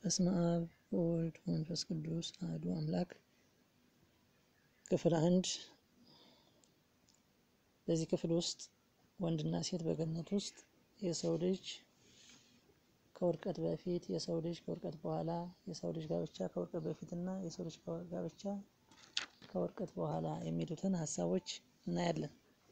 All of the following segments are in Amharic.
በስመ አብ ወወልድ ወመንፈስ ቅዱስ አሐዱ አምላክ። ክፍል አንድ። በዚህ ክፍል ውስጥ ወንድና ሴት በገነት ውስጥ የሰው ልጅ ከውድቀት በፊት፣ የሰው ልጅ ከውድቀት በኋላ፣ የሰው ልጅ ጋብቻ ከውድቀት በፊት እና የሰው ልጅ ጋብቻ ከውድቀት በኋላ የሚሉትን ሀሳቦች እናያለን።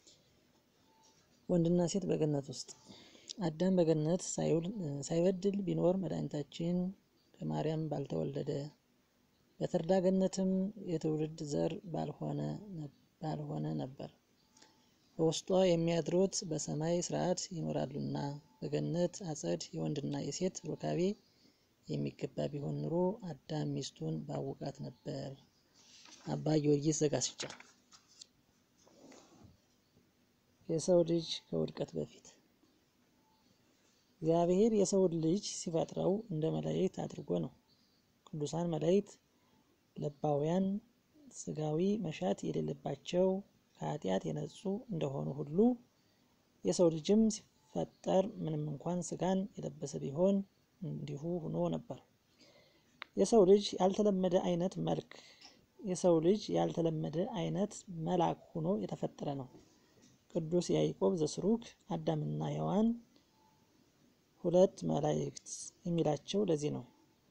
ወንድና ሴት በገነት ውስጥ አዳም በገነት ሳይበድል ቢኖር መድኃኒታችን ከማርያም ባልተወለደ፣ በተድላ ገነትም የትውልድ ዘር ባልሆነ ነበር። በውስጧ የሚያድሩት በሰማይ ስርዓት ይኖራሉና በገነት አጸድ የወንድና የሴት ሩካቤ የሚገባ ቢሆን ኑሮ አዳም ሚስቱን ባወቃት ነበር። አባ ጊዮርጊስ ዘጋስጫ። የሰው ልጅ ከውድቀት በፊት እግዚአብሔር የሰውን ልጅ ሲፈጥረው እንደ መላእክት አድርጎ ነው። ቅዱሳን መላእክት ለባውያን፣ ስጋዊ መሻት የሌለባቸው ከኃጢአት የነጹ እንደሆኑ ሁሉ የሰው ልጅም ሲፈጠር ምንም እንኳን ስጋን የለበሰ ቢሆን እንዲሁ ሆኖ ነበር። የሰው ልጅ ያልተለመደ አይነት መልክ የሰው ልጅ ያልተለመደ አይነት መልአክ ሆኖ የተፈጠረ ነው። ቅዱስ ያዕቆብ ዘስሩግ አዳምና ሔዋን ሁለት መላእክት የሚላቸው ለዚህ ነው።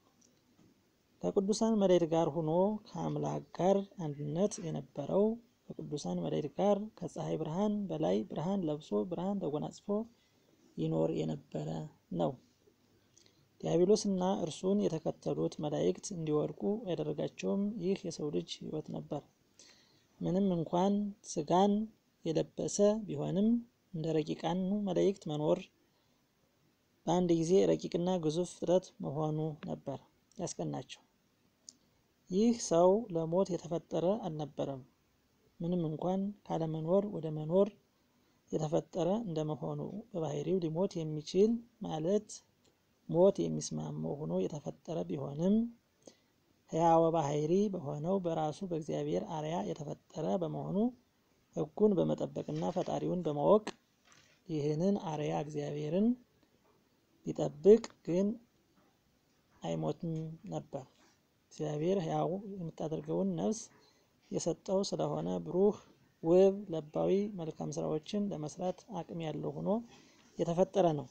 ከቅዱሳን መላእክት ጋር ሆኖ ከአምላክ ጋር አንድነት የነበረው ከቅዱሳን መላእክት ጋር ከፀሐይ ብርሃን በላይ ብርሃን ለብሶ ብርሃን ተጎናጽፎ ይኖር የነበረ ነው። ዲያብሎስና እርሱን የተከተሉት መላእክት እንዲወድቁ ያደረጋቸውም ይህ የሰው ልጅ ሕይወት ነበር። ምንም እንኳን ስጋን የለበሰ ቢሆንም እንደ ረቂቃኑ መላእክት መኖር በአንድ ጊዜ ረቂቅና ግዙፍ ፍጥረት መሆኑ ነበር ያስቀናቸው። ይህ ሰው ለሞት የተፈጠረ አልነበረም። ምንም እንኳን ካለመኖር ወደ መኖር የተፈጠረ እንደመሆኑ በባህሪው ሊሞት የሚችል ማለት ሞት የሚስማማው ሆኖ የተፈጠረ ቢሆንም ሕያወ ባህሪ በሆነው በራሱ በእግዚአብሔር አርያ የተፈጠረ በመሆኑ ሕጉን በመጠበቅና ፈጣሪውን በማወቅ ይህንን አርያ እግዚአብሔርን ቢጠብቅ ግን አይሞትም ነበር። እግዚአብሔር ሕያው የምታደርገውን ነፍስ የሰጠው ስለሆነ ብሩህ፣ ውብ፣ ለባዊ መልካም ስራዎችን ለመስራት አቅም ያለው ሆኖ የተፈጠረ ነው።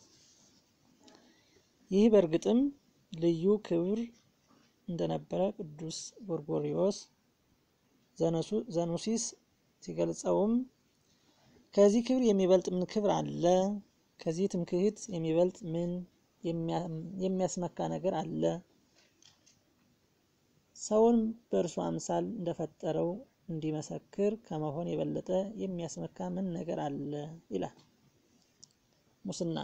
ይህ በእርግጥም ልዩ ክብር እንደነበረ ቅዱስ ጎርጎርዮስ ዘኑሲስ ሲገልጸውም ከዚህ ክብር የሚበልጥ ምን ክብር አለ? ከዚህ ትምክህት የሚበልጥ ምን የሚያስመካ ነገር አለ? ሰውን በእርሱ አምሳል እንደፈጠረው እንዲመሰክር ከመሆን የበለጠ የሚያስመካ ምን ነገር አለ? ይላል። ሙስና፣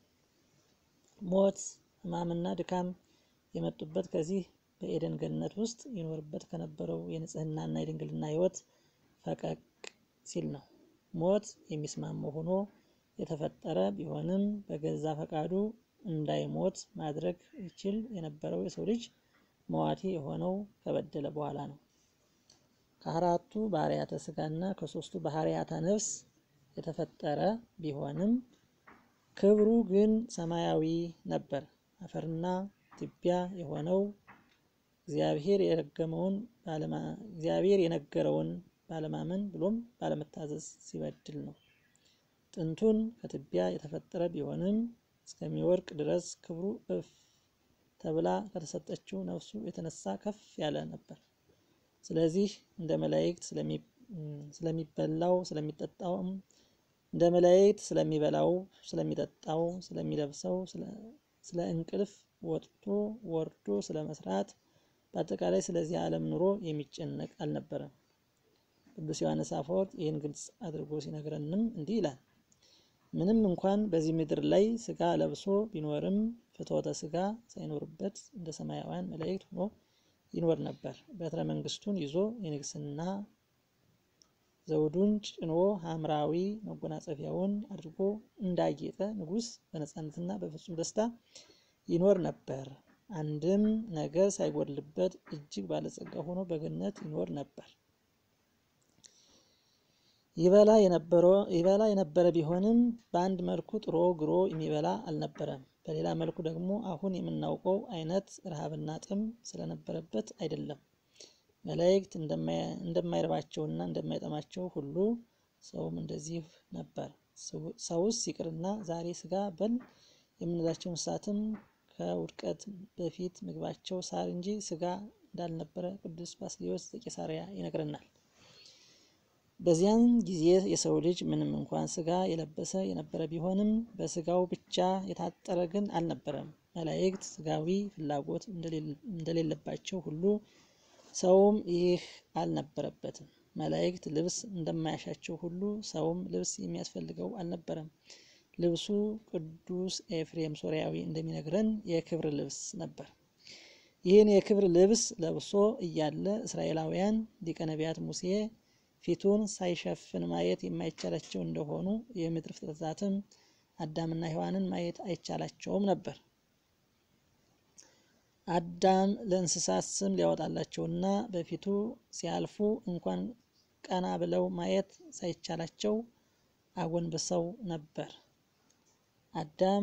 ሞት፣ ሕማምና ድካም የመጡበት ከዚህ በኤደን ገነት ውስጥ ይኖርበት ከነበረው የንጽህናና የድንግልና ሕይወት ፈቀቅ ሲል ነው። ሞት የሚስማማው ሆኖ የተፈጠረ ቢሆንም በገዛ ፈቃዱ እንዳይሞት ማድረግ ይችል የነበረው የሰው ልጅ መዋቲ የሆነው ከበደለ በኋላ ነው። ከአራቱ ባህርያተ ስጋና ከሶስቱ ባህርያተ ነፍስ የተፈጠረ ቢሆንም ክብሩ ግን ሰማያዊ ነበር። አፈርና ትቢያ የሆነው እግዚአብሔር የረገመውን እግዚአብሔር የነገረውን ባለማመን ብሎም ባለመታዘዝ ሲበድል ነው። ጥንቱን ከትቢያ የተፈጠረ ቢሆንም እስከሚወድቅ ድረስ ክብሩ እፍ ተብላ ከተሰጠችው ነፍሱ የተነሳ ከፍ ያለ ነበር። ስለዚህ እንደ መላእክት ስለሚበላው ስለሚጠጣውም እንደ መላእክት ስለሚበላው ስለሚጠጣው ስለሚለብሰው ስለ እንቅልፍ ወጥቶ ወርዶ ስለ መስራት በአጠቃላይ ስለዚህ ዓለም ኑሮ የሚጨነቅ አልነበረም። ቅዱስ ዮሐንስ አፈወርቅ ይህን ግልጽ አድርጎ ሲነግረንም እንዲህ ይላል። ምንም እንኳን በዚህ ምድር ላይ ስጋ ለብሶ ቢኖርም ፍትወተ ስጋ ሳይኖርበት እንደ ሰማያውያን መላእክት ሆኖ ይኖር ነበር። በትረ መንግስቱን ይዞ የንግስና ዘውዱን ጭኖ ሐምራዊ መጎናጸፊያውን አድርጎ እንዳጌጠ ንጉሥ በነፃነትና በፍጹም ደስታ ይኖር ነበር። አንድም ነገር ሳይጎድልበት እጅግ ባለጸጋ ሆኖ በገነት ይኖር ነበር። ይበላ የነበረ ቢሆንም በአንድ መልኩ ጥሮ ግሮ የሚበላ አልነበረም። በሌላ መልኩ ደግሞ አሁን የምናውቀው አይነት ረሃብና ጥም ስለነበረበት አይደለም። መላእክት እንደማይርባቸውና እንደማይጠማቸው ሁሉ ሰውም እንደዚህ ነበር። ሰውስ ይቅርና ዛሬ ስጋ በል የምንላቸው እንስሳትም ከውድቀት በፊት ምግባቸው ሳር እንጂ ስጋ እንዳልነበረ ቅዱስ ባስልዮስ ዘቂሳርያ ይነግረናል። በዚያን ጊዜ የሰው ልጅ ምንም እንኳን ስጋ የለበሰ የነበረ ቢሆንም በስጋው ብቻ የታጠረ ግን አልነበረም። መላእክት ስጋዊ ፍላጎት እንደሌለባቸው ሁሉ ሰውም ይህ አልነበረበትም። መላእክት ልብስ እንደማያሻቸው ሁሉ ሰውም ልብስ የሚያስፈልገው አልነበረም። ልብሱ ቅዱስ ኤፍሬም ሶርያዊ እንደሚነግረን የክብር ልብስ ነበር። ይህን የክብር ልብስ ለብሶ እያለ እስራኤላውያን ሊቀ ነቢያት ሙሴ ፊቱን ሳይሸፍን ማየት የማይቻላቸው እንደሆኑ የምድር ፍጥረታትም አዳምና ሔዋንን ማየት አይቻላቸውም ነበር። አዳም ለእንስሳት ስም ሊያወጣላቸውና በፊቱ ሲያልፉ እንኳን ቀና ብለው ማየት ሳይቻላቸው አጎንብሰው ነበር። አዳም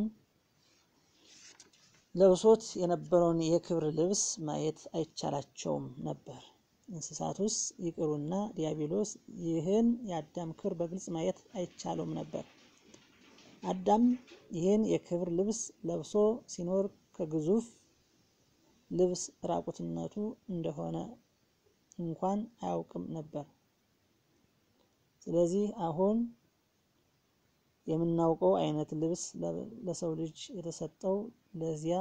ለብሶት የነበረውን የክብር ልብስ ማየት አይቻላቸውም ነበር። እንስሳቱስ ይቅሩና ዲያብሎስ ይህን የአዳም ክብር በግልጽ ማየት አይቻለውም ነበር። አዳም ይህን የክብር ልብስ ለብሶ ሲኖር ከግዙፍ ልብስ ራቁትነቱ እንደሆነ እንኳን አያውቅም ነበር። ስለዚህ አሁን የምናውቀው አይነት ልብስ ለሰው ልጅ የተሰጠው ለዚያ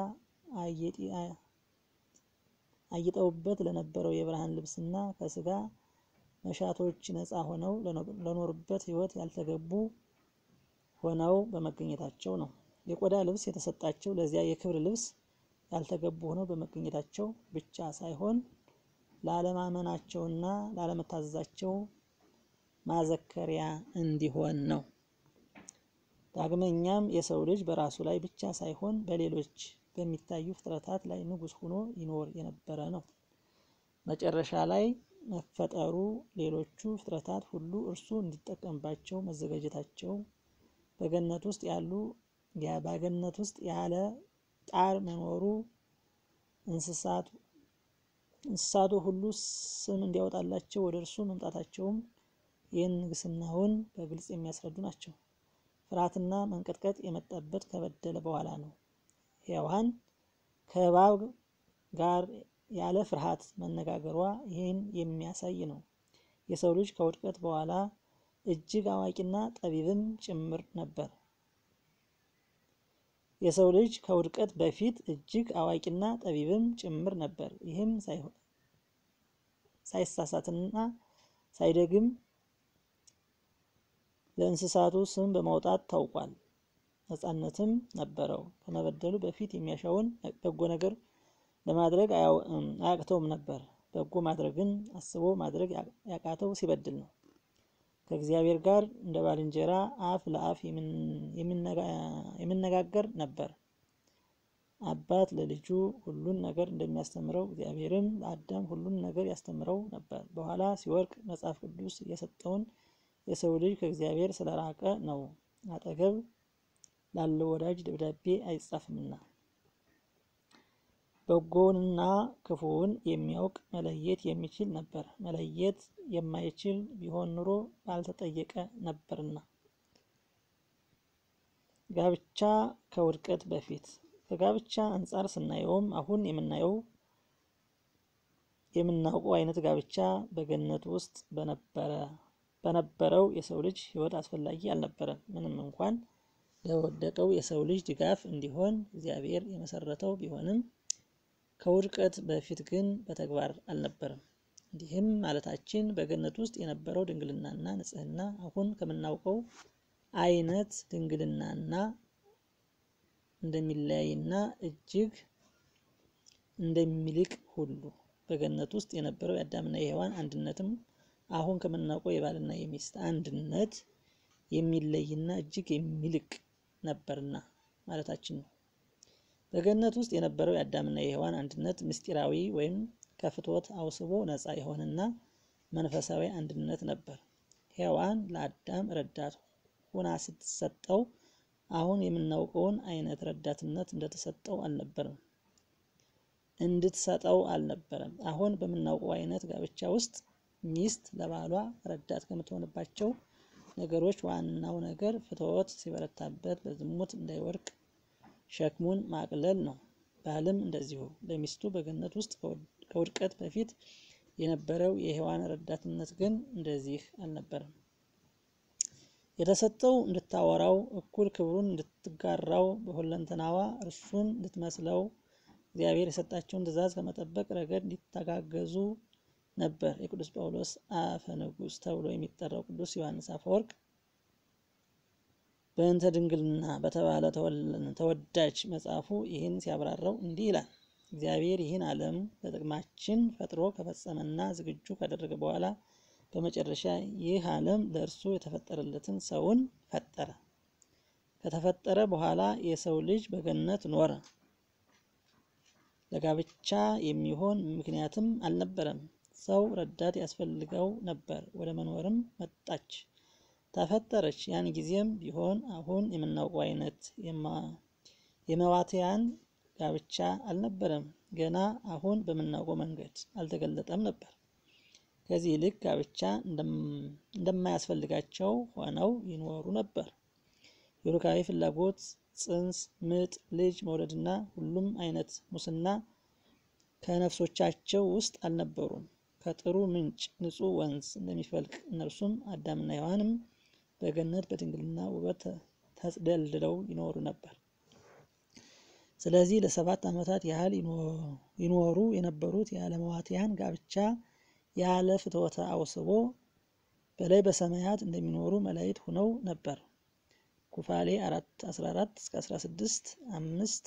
አጊጠውበት ለነበረው የብርሃን ልብስና ከስጋ መሻቶች ነፃ ሆነው ለኖሩበት ሕይወት ያልተገቡ ሆነው በመገኘታቸው ነው። የቆዳ ልብስ የተሰጣቸው ለዚያ የክብር ልብስ ያልተገቡ ሆነው በመገኘታቸው ብቻ ሳይሆን ላለማመናቸውና ላለመታዘዛቸው ማዘከሪያ እንዲሆን ነው። ዳግመኛም የሰው ልጅ በራሱ ላይ ብቻ ሳይሆን በሌሎች በሚታዩ ፍጥረታት ላይ ንጉሥ ሆኖ ይኖር የነበረ ነው። መጨረሻ ላይ መፈጠሩ ሌሎቹ ፍጥረታት ሁሉ እርሱ እንዲጠቀምባቸው መዘጋጀታቸው በገነት ውስጥ ያሉ በገነት ውስጥ ያለ ጣር መኖሩ እንስሳቱ ሁሉ ስም እንዲያወጣላቸው ወደ እርሱ መምጣታቸውም ይህን ንግስናውን በግልጽ የሚያስረዱ ናቸው። ፍርሃትና መንቀጥቀጥ የመጣበት ከበደለ በኋላ ነው። ሔዋን ከእባብ ጋር ያለ ፍርሃት መነጋገሯ ይህን የሚያሳይ ነው። የሰው ልጅ ከውድቀት በኋላ እጅግ አዋቂና ጠቢብም ጭምር ነበር። የሰው ልጅ ከውድቀት በፊት እጅግ አዋቂና ጠቢብም ጭምር ነበር። ይህም ሳይሳሳትና ሳይደግም ለእንስሳቱ ስም በማውጣት ታውቋል። ነጻነትም ነበረው። ከመበደሉ በፊት የሚያሻውን በጎ ነገር ለማድረግ አያቅተውም ነበር። በጎ ማድረግን አስቦ ማድረግ ያቃተው ሲበድል ነው። ከእግዚአብሔር ጋር እንደ ባልንጀራ አፍ ለአፍ የሚነጋገር ነበር። አባት ለልጁ ሁሉን ነገር እንደሚያስተምረው እግዚአብሔርም ለአዳም ሁሉን ነገር ያስተምረው ነበር። በኋላ ሲወርቅ መጽሐፍ ቅዱስ የሰጠውን የሰው ልጅ ከእግዚአብሔር ስለራቀ ነው። አጠገብ ላለው ወዳጅ ደብዳቤ አይጻፍምና በጎንና ክፉውን የሚያውቅ መለየት የሚችል ነበር። መለየት የማይችል ቢሆን ኑሮ ባልተጠየቀ ነበርና። ጋብቻ ከውድቀት በፊት ከጋብቻ አንጻር ስናየውም አሁን የምናየው የምናውቀው አይነት ጋብቻ በገነት ውስጥ በነበረ በነበረው የሰው ልጅ ሕይወት አስፈላጊ አልነበረም። ምንም እንኳን ለወደቀው የሰው ልጅ ድጋፍ እንዲሆን እግዚአብሔር የመሰረተው ቢሆንም ከውድቀት በፊት ግን በተግባር አልነበረም። እንዲህም ማለታችን በገነት ውስጥ የነበረው ድንግልናና ንጽሕና አሁን ከምናውቀው አይነት ድንግልናና እንደሚለያይና እጅግ እንደሚልቅ ሁሉ በገነት ውስጥ የነበረው የአዳምና የሔዋን አንድነትም አሁን ከምናውቀው የባልና የሚስት አንድነት የሚለይና እጅግ የሚልቅ ነበርና ማለታችን ነው። በገነት ውስጥ የነበረው የአዳምና የሔዋን አንድነት ምስጢራዊ ወይም ከፍትወት አውስቦ ነፃ የሆነና መንፈሳዊ አንድነት ነበር። ሔዋን ለአዳም ረዳት ሆና ስትሰጠው፣ አሁን የምናውቀውን አይነት ረዳትነት እንደተሰጠው አልነበረም እንድትሰጠው አልነበረም። አሁን በምናውቀው አይነት ጋብቻ ውስጥ ሚስት ለባሏ ረዳት ከምትሆንባቸው ነገሮች ዋናው ነገር ፍትወት ሲበረታበት በዝሙት እንዳይወድቅ ሸክሙን ማቅለል ነው። ባልም እንደዚሁ ለሚስቱ በገነት ውስጥ ከውድቀት በፊት የነበረው የሔዋን ረዳትነት ግን እንደዚህ አልነበረም። የተሰጠው እንድታወራው እኩል ክብሩን እንድትጋራው በሁለንተናዋ እርሱን እንድትመስለው እግዚአብሔር የሰጣቸውን ትእዛዝ ከመጠበቅ ረገድ እንዲተጋገዙ ነበር። የቅዱስ ጳውሎስ አፈ ንጉሥ ተብሎ የሚጠራው ቅዱስ ዮሐንስ አፈወርቅ በእንተ ድንግልና በተባለ ተወዳጅ መጽሐፉ ይህን ሲያብራራው እንዲህ ይላል። እግዚአብሔር ይህን ዓለም ለጥቅማችን ፈጥሮ ከፈጸመና ዝግጁ ካደረገ በኋላ በመጨረሻ ይህ ዓለም ለእርሱ የተፈጠረለትን ሰውን ፈጠረ። ከተፈጠረ በኋላ የሰው ልጅ በገነት ኖረ። ለጋብቻ የሚሆን ምክንያትም አልነበረም። ሰው ረዳት ያስፈልገው ነበር። ወደ መኖርም መጣች፣ ተፈጠረች። ያን ጊዜም ቢሆን አሁን የምናውቀው አይነት የመዋትያን ጋብቻ አልነበረም። ገና አሁን በምናውቀው መንገድ አልተገለጠም ነበር። ከዚህ ይልቅ ጋብቻ እንደማያስፈልጋቸው ሆነው ይኖሩ ነበር። የሩካቤ ፍላጎት፣ ጽንስ፣ ምጥ፣ ልጅ መውለድና ሁሉም አይነት ሙስና ከነፍሶቻቸው ውስጥ አልነበሩም። ከጥሩ ምንጭ ንጹሕ ወንዝ እንደሚፈልቅ እነርሱም አዳምና ሔዋንም በገነት በድንግልና ውበት ተጽደልድለው ይኖሩ ነበር። ስለዚህ ለሰባት ዓመታት ያህል ይኖሩ የነበሩት የዓለማዋትያን ጋብቻ ያለ ፍትወተ አውስቦ በላይ በሰማያት እንደሚኖሩ መላእክት ሆነው ነበር። ኩፋሌ 4 14 እስከ 16 5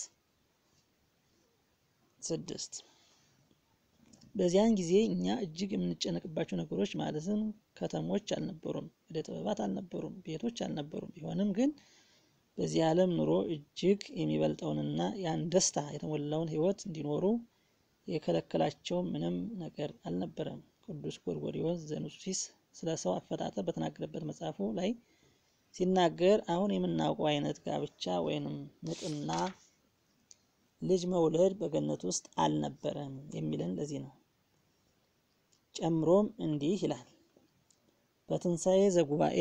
6 በዚያን ጊዜ እኛ እጅግ የምንጨነቅባቸው ነገሮች ማለትም ከተሞች አልነበሩም፣ ወደ ጥበባት አልነበሩም፣ ቤቶች አልነበሩም። ቢሆንም ግን በዚህ ዓለም ኑሮ እጅግ የሚበልጠውንና ያን ደስታ የተሞላውን ሕይወት እንዲኖሩ የከለከላቸው ምንም ነገር አልነበረም። ቅዱስ ጎርጎርዮስ ዘኑሲስ ስለ ሰው አፈጣጠር በተናገረበት መጽሐፉ ላይ ሲናገር አሁን የምናውቀው አይነት ጋብቻ ወይንም ምጥና ልጅ መውለድ በገነት ውስጥ አልነበረም የሚለን ለዚህ ነው። ጨምሮም እንዲህ ይላል። በትንሣኤ ዘጉባኤ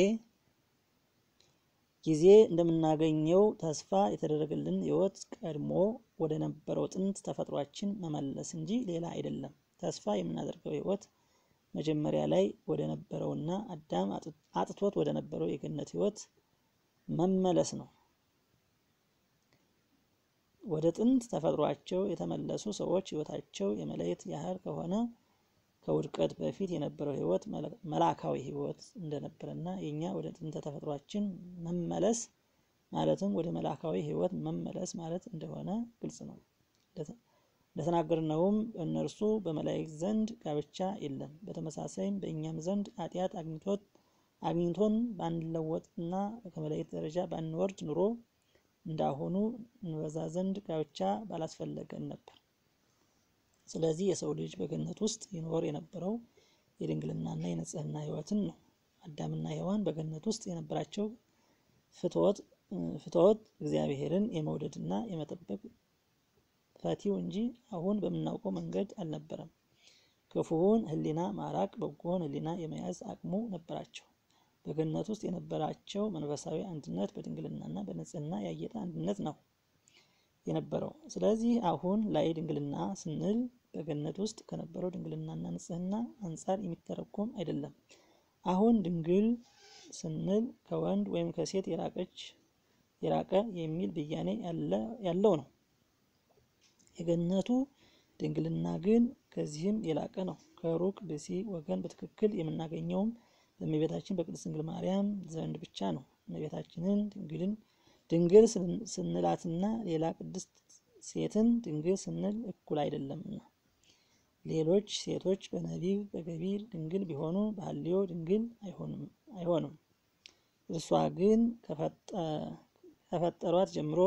ጊዜ እንደምናገኘው ተስፋ የተደረገልን ሕይወት ቀድሞ ወደ ነበረው ጥንት ተፈጥሯችን መመለስ እንጂ ሌላ አይደለም። ተስፋ የምናደርገው ሕይወት መጀመሪያ ላይ ወደ ነበረውና አዳም አጥቶት ወደ ነበረው የገነት ሕይወት መመለስ ነው። ወደ ጥንት ተፈጥሯቸው የተመለሱ ሰዎች ሕይወታቸው የመለየት ያህል ከሆነ ከውድቀት በፊት የነበረው ሕይወት መላካዊ ሕይወት እንደነበረና የኛ ወደ ጥንተ ተፈጥሯችን መመለስ ማለትም ወደ መላካዊ ሕይወት መመለስ ማለት እንደሆነ ግልጽ ነው። እንደተናገርነውም እነርሱ በመላእክት ዘንድ ጋብቻ የለም። በተመሳሳይም በእኛም ዘንድ ኃጢአት አግኝቶን ባንለወጥና ከመላእክት ደረጃ ባንወርድ ኑሮ እንዳሁኑ እንበዛ ዘንድ ጋብቻ ባላስፈለገን ነበር። ስለዚህ የሰው ልጅ በገነት ውስጥ ይኖር የነበረው የድንግልናና የንጽህና ሕይወትን ነው። አዳምና ሔዋን በገነት ውስጥ የነበራቸው ፍትወት ፍትወት እግዚአብሔርን የመውደድና የመጠበቅ ፈቲው እንጂ አሁን በምናውቀው መንገድ አልነበረም። ክፉውን ሕሊና ማራቅ በጎውን ሕሊና የመያዝ አቅሙ ነበራቸው። በገነት ውስጥ የነበራቸው መንፈሳዊ አንድነት በድንግልናና በንጽህና ያጌጠ አንድነት ነው የነበረው። ስለዚህ አሁን ላይ ድንግልና ስንል በገነት ውስጥ ከነበረው ድንግልናና ንጽህና አንጻር የሚተረጎም አይደለም። አሁን ድንግል ስንል ከወንድ ወይም ከሴት የራቀች የራቀ የሚል ብያኔ ያለው ነው። የገነቱ ድንግልና ግን ከዚህም የላቀ ነው። ከሩቅ ብእሲ ወገን በትክክል የምናገኘውም በእመቤታችን በቅድስት ድንግል ማርያም ዘንድ ብቻ ነው። እመቤታችንን ድንግልን ድንግል ስንላትና ሌላ ቅድስት ሴትን ድንግል ስንል እኩል አይደለምና ሌሎች ሴቶች በነቢብ በገቢር ድንግል ቢሆኑ በሐልዮ ድንግል አይሆንም። እርሷ ግን ከፈጠሯት ጀምሮ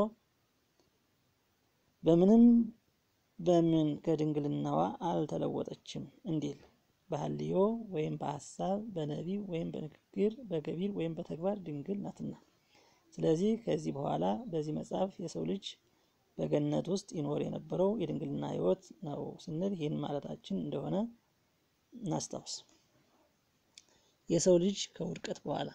በምንም በምን ከድንግልናዋ አልተለወጠችም እንዲል በሐልዮ ወይም በሐሳብ በነቢብ ወይም በንግግር በገቢር ወይም በተግባር ድንግል ናትና። ስለዚህ ከዚህ በኋላ በዚህ መጽሐፍ የሰው ልጅ በገነት ውስጥ ይኖር የነበረው የድንግልና ሕይወት ነው ስንል ይህን ማለታችን እንደሆነ እናስታውስ። የሰው ልጅ ከውድቀት በኋላ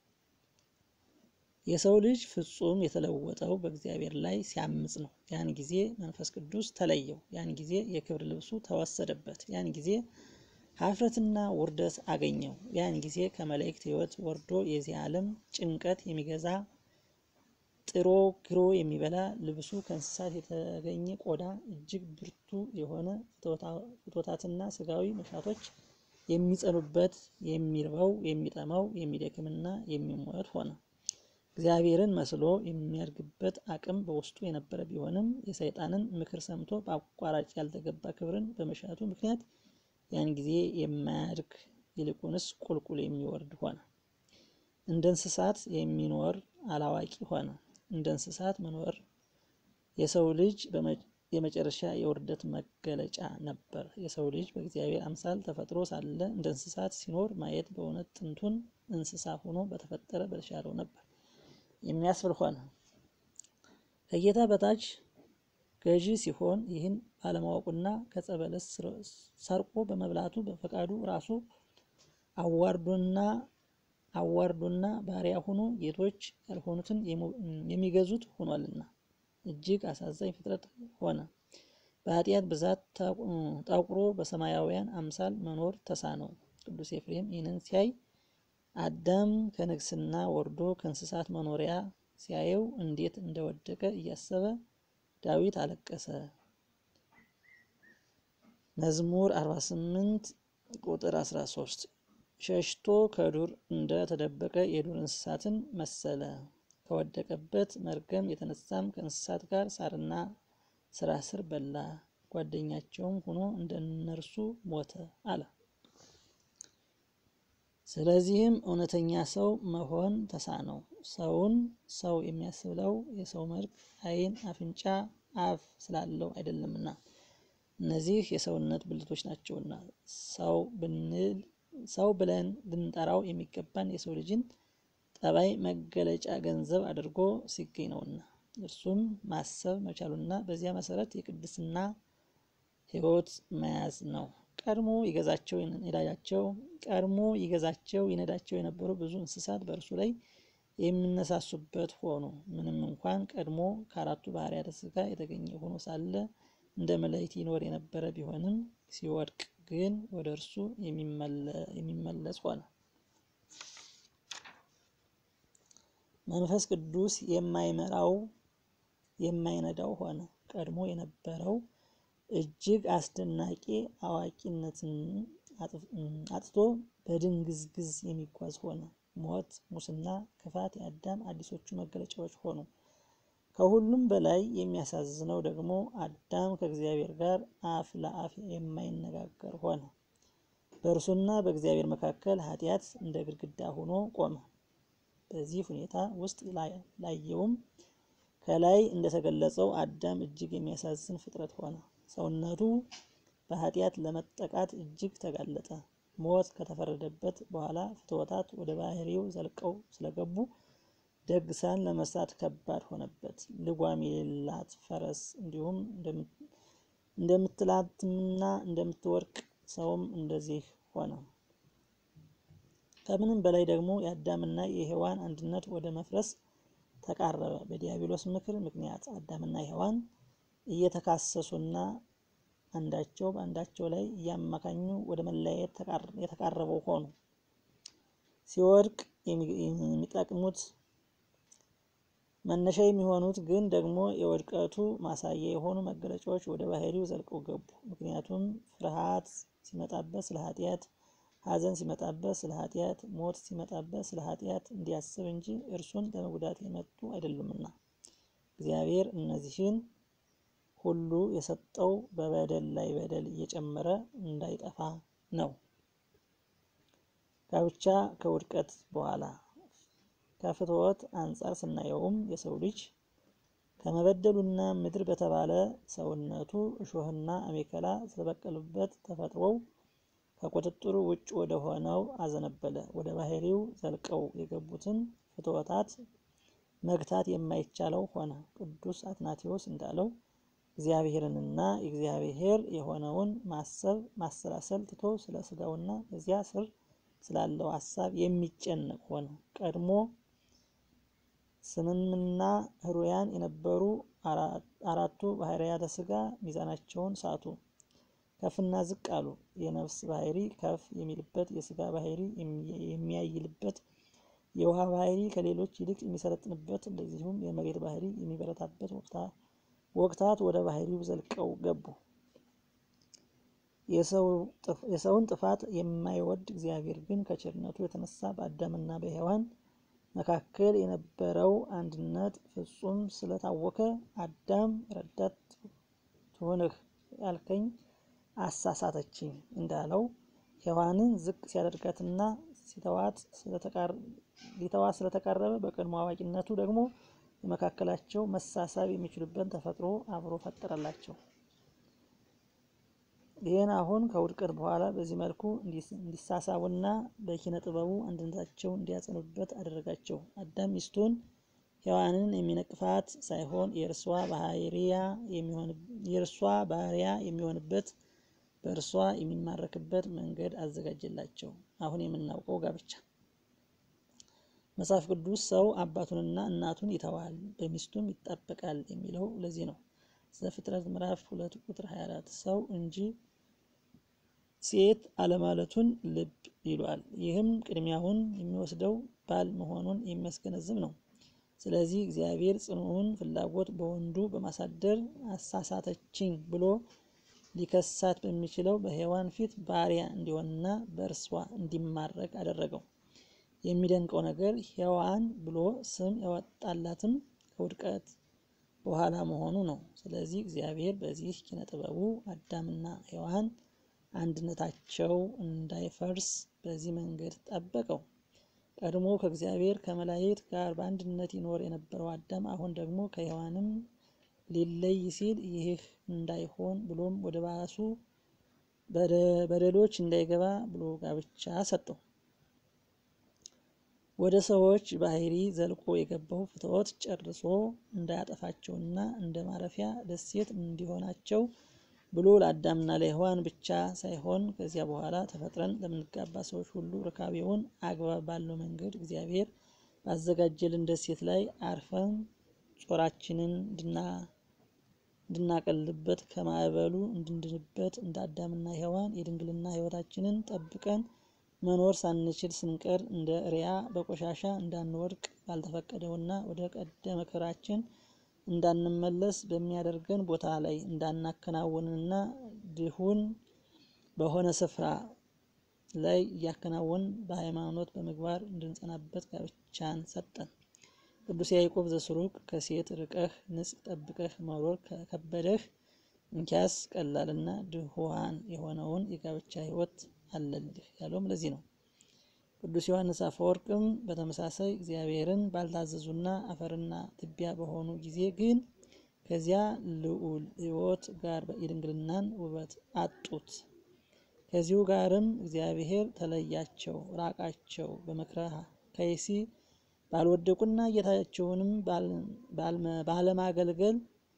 የሰው ልጅ ፍጹም የተለወጠው በእግዚአብሔር ላይ ሲያምጽ ነው። ያን ጊዜ መንፈስ ቅዱስ ተለየው። ያን ጊዜ የክብር ልብሱ ተወሰደበት። ያን ጊዜ ሀፍረትና ውርደት አገኘው። ያን ጊዜ ከመላእክት ሕይወት ወርዶ የዚህ ዓለም ጭንቀት የሚገዛ ጥሮ ግሮ የሚበላ ልብሱ ከእንስሳት የተገኘ ቆዳ እጅግ ብርቱ የሆነ ፍትወታትና ስጋዊ መሻቶች የሚጸኑበት የሚርበው የሚጠማው የሚደክምና የሚሞት ሆነ። እግዚአብሔርን መስሎ የሚያድግበት አቅም በውስጡ የነበረ ቢሆንም የሰይጣንን ምክር ሰምቶ በአቋራጭ ያልተገባ ክብርን በመሻቱ ምክንያት ያን ጊዜ የማያድግ ይልቁንስ ቁልቁል የሚወርድ ሆነ። እንደ እንስሳት የሚኖር አላዋቂ ሆነ። እንደ እንስሳት መኖር የሰው ልጅ የመጨረሻ የውርደት መገለጫ ነበር። የሰው ልጅ በእግዚአብሔር አምሳል ተፈጥሮ ሳለ እንደ እንስሳት ሲኖር ማየት በእውነት ጥንቱን እንስሳ ሆኖ በተፈጠረ በተሻለው ነበር የሚያስብል ሆነ። ከጌታ በታች ገዢ ሲሆን ይህን ባለማወቁና ከጸበለስ ሰርቆ በመብላቱ በፈቃዱ ራሱ አዋርዶና አዋርዶና ባሪያ ሆኖ ጌቶች ያልሆኑትን የሚገዙት ሆኗልና እጅግ አሳዛኝ ፍጥረት ሆነ። በኃጢአት ብዛት ጠቁሮ በሰማያውያን አምሳል መኖር ተሳነው። ቅዱስ ኤፍሬም ይህንን ሲያይ አዳም ከንግስና ወርዶ ከእንስሳት መኖሪያ ሲያየው እንዴት እንደወደቀ እያሰበ ዳዊት አለቀሰ። መዝሙር 48 ቁጥር 13 ሸሽቶ ከዱር እንደ ተደበቀ የዱር እንስሳትን መሰለ። ከወደቀበት መርገም የተነሳም ከእንስሳት ጋር ሳርና ስራ ስር በላ፣ ጓደኛቸውም ሆኖ እንደ እነርሱ ሞተ አለ። ስለዚህም እውነተኛ ሰው መሆን ተሳነው። ሰውን ሰው የሚያስብለው የሰው መልክ፣ ዓይን፣ አፍንጫ፣ አፍ ስላለው አይደለምና እነዚህ የሰውነት ብልቶች ናቸውና ሰው ብንል ሰው ብለን ልንጠራው የሚገባን የሰው ልጅን ጠባይ መገለጫ ገንዘብ አድርጎ ሲገኝ ነውና እርሱም ማሰብ መቻሉና በዚያ መሰረት የቅድስና ሕይወት መያዝ ነው። ቀድሞ ይገዛቸው ይነዳቸው ቀድሞ ይገዛቸው ይነዳቸው የነበሩ ብዙ እንስሳት በእርሱ ላይ የሚነሳሱበት ሆኑ። ምንም እንኳን ቀድሞ ከአራቱ ባህርያተ ሥጋ የተገኘ ሆኖ ሳለ እንደ መላእክት ይኖር የነበረ ቢሆንም ሲወድቅ ግን ወደ እርሱ የሚመለስ ሆነ። መንፈስ ቅዱስ የማይመራው የማይነዳው ሆነ። ቀድሞ የነበረው እጅግ አስደናቂ አዋቂነትን አጥቶ በድንግዝግዝ የሚጓዝ ሆነ። ሞት፣ ሙስና፣ ክፋት የአዳም አዲሶቹ መገለጫዎች ሆኑ። ከሁሉም በላይ የሚያሳዝነው ደግሞ አዳም ከእግዚአብሔር ጋር አፍ ለአፍ የማይነጋገር ሆነ። በእርሱና በእግዚአብሔር መካከል ኃጢአት እንደ ግድግዳ ሆኖ ቆመ። በዚህ ሁኔታ ውስጥ ላየውም ከላይ እንደተገለጸው አዳም እጅግ የሚያሳዝን ፍጥረት ሆነ። ሰውነቱ በኃጢአት ለመጠቃት እጅግ ተጋለጠ። ሞት ከተፈረደበት በኋላ ፍትወታት ወደ ባህሪው ዘልቀው ስለገቡ ደግሳን ለመስራት ከባድ ሆነበት። ልጓም የሌላት ፈረስ እንዲሁም እንደምትላትምና እንደምትወርቅ ሰውም እንደዚህ ሆነ። ከምንም በላይ ደግሞ የአዳምና የሔዋን አንድነት ወደ መፍረስ ተቃረበ። በዲያብሎስ ምክር ምክንያት አዳምና ሔዋን እየተካሰሱና አንዳቸው በአንዳቸው ላይ እያማካኙ ወደ መለያየት የተቃረበው ሆኑ። ሲወድቅ የሚጠቅሙት መነሻ የሚሆኑት ግን ደግሞ የውድቀቱ ማሳያ የሆኑ መገለጫዎች ወደ ባህሪው ዘልቀው ገቡ። ምክንያቱም ፍርሃት ሲመጣበት ስለ ኃጢአት፣ ሐዘን ሲመጣበት ስለ ኃጢአት፣ ሞት ሲመጣበት ስለ ኃጢአት እንዲያስብ እንጂ እርሱን ለመጉዳት የመጡ አይደሉምና እግዚአብሔር እነዚህን ሁሉ የሰጠው በበደል ላይ በደል እየጨመረ እንዳይጠፋ ነው። ጋብቻ ከውድቀት በኋላ ከፍትወት አንጻር ስናየውም የሰው ልጅ ከመበደሉና ምድር በተባለ ሰውነቱ እሾህና አሜከላ ስለበቀሉበት ተፈጥሮው ከቁጥጥሩ ውጭ ወደ ሆነው አዘነበለ። ወደ ባህሪው ዘልቀው የገቡትን ፍትወታት መግታት የማይቻለው ሆነ። ቅዱስ አትናቴዎስ እንዳለው እግዚአብሔርንና እግዚአብሔር የሆነውን ማሰብ ማሰላሰል ትቶ ስለ ስጋውና በዚያ ስር ስላለው ሀሳብ የሚጨነቅ ሆነ። ቀድሞ ስምምና ህሩያን የነበሩ አራቱ ባህርያተ ስጋ ሚዛናቸውን ሳቱ፣ ከፍና ዝቅ አሉ። የነፍስ ባህሪ ከፍ የሚልበት፣ የስጋ ባህሪ የሚያይልበት፣ የውሃ ባህሪ ከሌሎች ይልቅ የሚሰለጥንበት፣ እንደዚሁም የመሬት ባህሪ የሚበረታበት ወቅታት ወደ ባህሪው ዘልቀው ገቡ። የሰውን ጥፋት የማይወድ እግዚአብሔር ግን ከቸርነቱ የተነሳ በአዳምና በሔዋን መካከል የነበረው አንድነት ፍጹም ስለታወከ አዳም ረዳት ትሆንህ ያልከኝ አሳሳተችኝ እንዳለው ሔዋንን ዝቅ ሲያደርጋትና ሊተዋት ስለተቃረበ በቀድሞ አዋቂነቱ ደግሞ በመካከላቸው መሳሳብ የሚችሉበት ተፈጥሮ አብሮ ፈጠረላቸው። ይህን አሁን ከውድቀት በኋላ በዚህ መልኩ እንዲሳሳቡና በኪነ ጥበቡ አንድነታቸውን እንዲያጸኑበት አደረጋቸው። አዳም ሚስቱን ሔዋንን የሚነቅፋት ሳይሆን የእርሷ ባሪያ የሚሆንበት በእርሷ የሚማረክበት መንገድ አዘጋጀላቸው። አሁን የምናውቀው ጋብቻ። መጽሐፍ ቅዱስ ሰው አባቱንና እናቱን ይተዋል በሚስቱም ይጣበቃል የሚለው ለዚህ ነው። ዘፍጥረት ምዕራፍ ሁለት ቁጥር 24 ሰው እንጂ ሴት አለማለቱን ልብ ይሏል። ይህም ቅድሚያውን የሚወስደው ባል መሆኑን የሚያስገነዝብ ነው። ስለዚህ እግዚአብሔር ጽኑውን ፍላጎት በወንዱ በማሳደር አሳሳተችኝ ብሎ ሊከሳት በሚችለው በሔዋን ፊት ባሪያ እንዲሆንና በእርሷ እንዲማረክ አደረገው። የሚደንቀው ነገር ሔዋን ብሎ ስም ያወጣላትም ከውድቀት በኋላ መሆኑ ነው። ስለዚህ እግዚአብሔር በዚህ ኪነ ጥበቡ አዳምና ሔዋን አንድነታቸው እንዳይፈርስ በዚህ መንገድ ጠበቀው። ቀድሞ ከእግዚአብሔር ከመላእክት ጋር በአንድነት ይኖር የነበረው አዳም አሁን ደግሞ ከሔዋንም ሊለይ ሲል ይህ እንዳይሆን ብሎም ወደ ባሱ በደሎች እንዳይገባ ብሎ ጋብቻ ሰጠው። ወደ ሰዎች ባህሪ ዘልቆ የገባው ፍትወት ጨርሶ እንዳያጠፋቸውና እንደ ማረፊያ ደሴት እንዲሆናቸው ብሎ ለአዳምና ለሔዋን ብቻ ሳይሆን ከዚያ በኋላ ተፈጥረን ለምንጋባ ሰዎች ሁሉ ርካቤውን አግባብ ባለው መንገድ እግዚአብሔር ባዘጋጀልን ደሴት ላይ አርፈን ጾራችንን እንድናቀልበት ከማዕበሉ እንድንድንበት እንደ አዳምና ሔዋን የድንግልና ሕይወታችንን ጠብቀን መኖር ሳንችል ስንቀር እንደ እሪያ በቆሻሻ እንዳንወድቅ ባልተፈቀደውና ወደ ቀደመ ክብራችን እንዳንመለስ በሚያደርገን ቦታ ላይ እንዳናከናውንና ድሁን በሆነ ስፍራ ላይ እያከናወን በሃይማኖት በምግባር እንድንጸናበት ጋብቻን ሰጠን። ቅዱስ ያዕቆብ ዘስሩግ ከሴት ርቀህ ንጽሕ ጠብቀህ መኖር ከከበደህ እንኪያስ ቀላልና ድሁዋን የሆነውን የጋብቻ ሕይወት አለልህ ያለውም ለዚህ ነው። ቅዱስ ዮሐንስ አፈወርቅም በተመሳሳይ እግዚአብሔርን ባልታዘዙና አፈርና ትቢያ በሆኑ ጊዜ ግን ከዚያ ልዑል ሕይወት ጋር የድንግልናን ውበት አጡት። ከዚሁ ጋርም እግዚአብሔር ተለያቸው፣ ራቃቸው። በምክረ ከይሲ ባልወደቁና ጌታቸውንም ባለማገልገል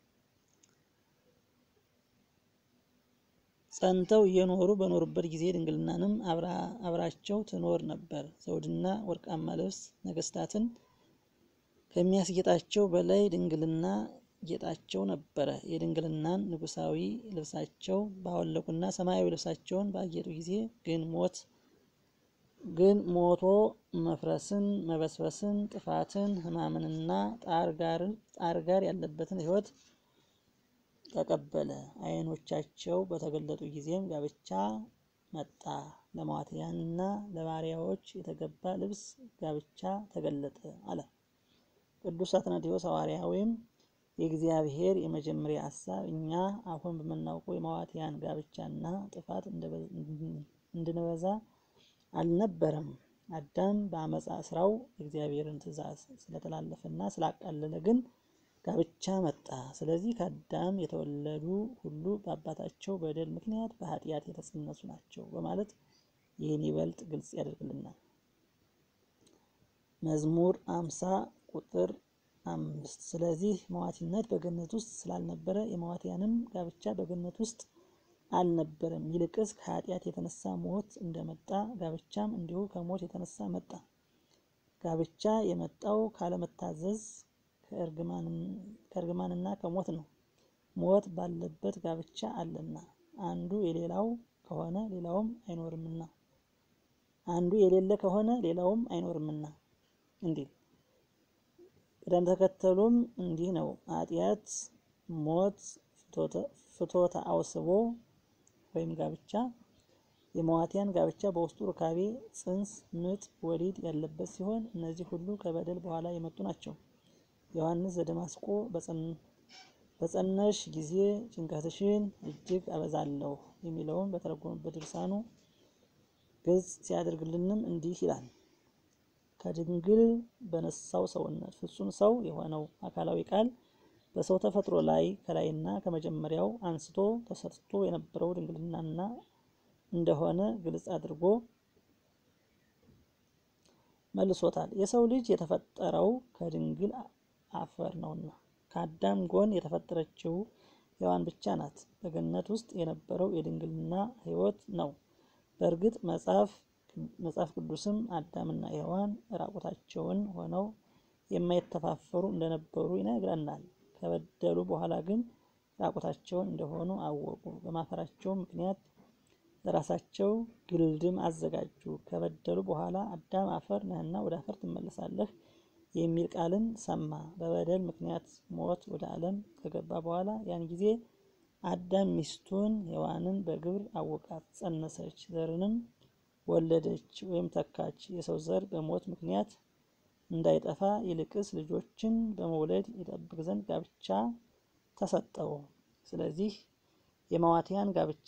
ጸንተው እየኖሩ በኖሩበት ጊዜ ድንግልናንም አብራቸው ትኖር ነበር። ዘውድና ወርቃማ ልብስ ነገስታትን ከሚያስጌጣቸው በላይ ድንግልና ጌጣቸው ነበረ። የድንግልናን ንጉሳዊ ልብሳቸው ባወለቁና ሰማያዊ ልብሳቸውን ባጌጡ ጊዜ ግን ሞት ግን ሞቶ መፍረስን፣ መበስበስን፣ ጥፋትን፣ ሕማምንና ጣር ጋር ያለበትን ሕይወት ተቀበለ። ዓይኖቻቸው በተገለጡ ጊዜም ጋብቻ መጣ። ለመዋትያንና ለባሪያዎች የተገባ ልብስ ጋብቻ ተገለጠ አለ። ቅዱስ አትናቴዎስ ሐዋርያዊም የእግዚአብሔር የመጀመሪያ ሀሳብ እኛ አሁን በምናውቀው የመዋትያን ጋብቻና ጥፋት እንድንበዛ አልነበረም። አዳም በአመፃ ስራው የእግዚአብሔርን ትእዛዝ ስለተላለፈና ስላቃለለ ግን ጋብቻ መጣ። ስለዚህ ከአዳም የተወለዱ ሁሉ በአባታቸው በደል ምክንያት በኃጢአት የተጸነሱ ናቸው በማለት ይህን ይበልጥ ግልጽ ያደርግልናል። መዝሙር አምሳ ቁጥር አምስት ስለዚህ መዋቲነት በገነት ውስጥ ስላልነበረ የመዋቲያንም ጋብቻ በገነት ውስጥ አልነበረም። ይልቅስ ከኃጢአት የተነሳ ሞት እንደመጣ ጋብቻም እንዲሁ ከሞት የተነሳ መጣ። ጋብቻ የመጣው ካለመታዘዝ ከእርግማንና ከሞት ነው። ሞት ባለበት ጋብቻ አለና አንዱ የሌላው ከሆነ ሌላውም አይኖርምና አንዱ የሌለ ከሆነ ሌላውም አይኖርምና እንዲህ ቅደም ተከተሉም እንዲህ ነው። ኃጢአት፣ ሞት፣ ፍቶተ አውስቦ ወይም ጋብቻ የመዋቲያን ጋብቻ በውስጡ ሩካቤ፣ ጽንስ፣ ምጥ፣ ወሊድ ያለበት ሲሆን እነዚህ ሁሉ ከበደል በኋላ የመጡ ናቸው። ዮሐንስ ዘደማስቆ በጸነሽ ጊዜ ጭንቀትሽን እጅግ አበዛለሁ የሚለውን በተረጎመበት ድርሳኑ ግልጽ ሲያደርግልንም እንዲህ ይላል። ከድንግል በነሳው ሰውነት ፍጹም ሰው የሆነው አካላዊ ቃል በሰው ተፈጥሮ ላይ ከላይና ከመጀመሪያው አንስቶ ተሰጥቶ የነበረው ድንግልናና እንደሆነ ግልጽ አድርጎ መልሶታል። የሰው ልጅ የተፈጠረው ከድንግል አፈር ነውና ከአዳም ጎን የተፈጠረችው ሔዋን ብቻ ናት። በገነት ውስጥ የነበረው የድንግልና ሕይወት ነው። በእርግጥ መጽሐፍ መጽሐፍ ቅዱስም አዳምና ሔዋን ራቁታቸውን ሆነው የማይተፋፈሩ እንደነበሩ ይነግረናል። ከበደሉ በኋላ ግን ራቁታቸውን እንደሆኑ አወቁ። በማፈራቸው ምክንያት ለራሳቸው ግልድም አዘጋጁ። ከበደሉ በኋላ አዳም አፈር ነህና ወደ አፈር ትመለሳለህ የሚል ቃልን ሰማ። በበደል ምክንያት ሞት ወደ ዓለም ከገባ በኋላ ያን ጊዜ አዳም ሚስቱን ሔዋንን በግብር አወቃት፣ ጸነሰች፣ ዘርንም ወለደች ወይም ተካች። የሰው ዘር በሞት ምክንያት እንዳይጠፋ ይልቅስ ልጆችን በመውለድ ይጠብቅ ዘንድ ጋብቻ ተሰጠው። ስለዚህ የመዋቲያን ጋብቻ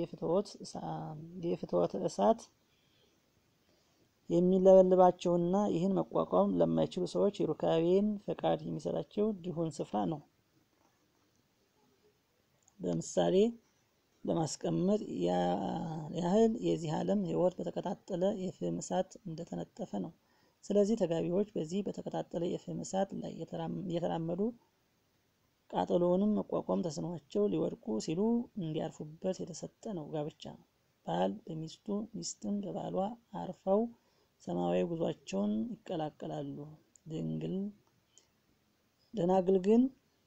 የፍትወት እሳት የሚለበልባቸውና ይህን መቋቋም ለማይችሉ ሰዎች የሩካቤን ፈቃድ የሚሰጣቸው ድሆን ስፍራ ነው። በምሳሌ ለማስቀመጥ ያህል የዚህ ዓለም ሕይወት በተቀጣጠለ የፍም እሳት እንደተነጠፈ ነው። ስለዚህ ተጋቢዎች በዚህ በተቀጣጠለ የፍም እሳት ላይ እየተራመዱ ቃጠሎውንም መቋቋም ተስኗቸው ሊወድቁ ሲሉ እንዲያርፉበት የተሰጠ ነው ጋብቻ። ባል በሚስቱ ሚስትም በባሏ አርፈው ሰማያዊ ጉዟቸውን ይቀላቀላሉ። ድንግል ደናግል ግን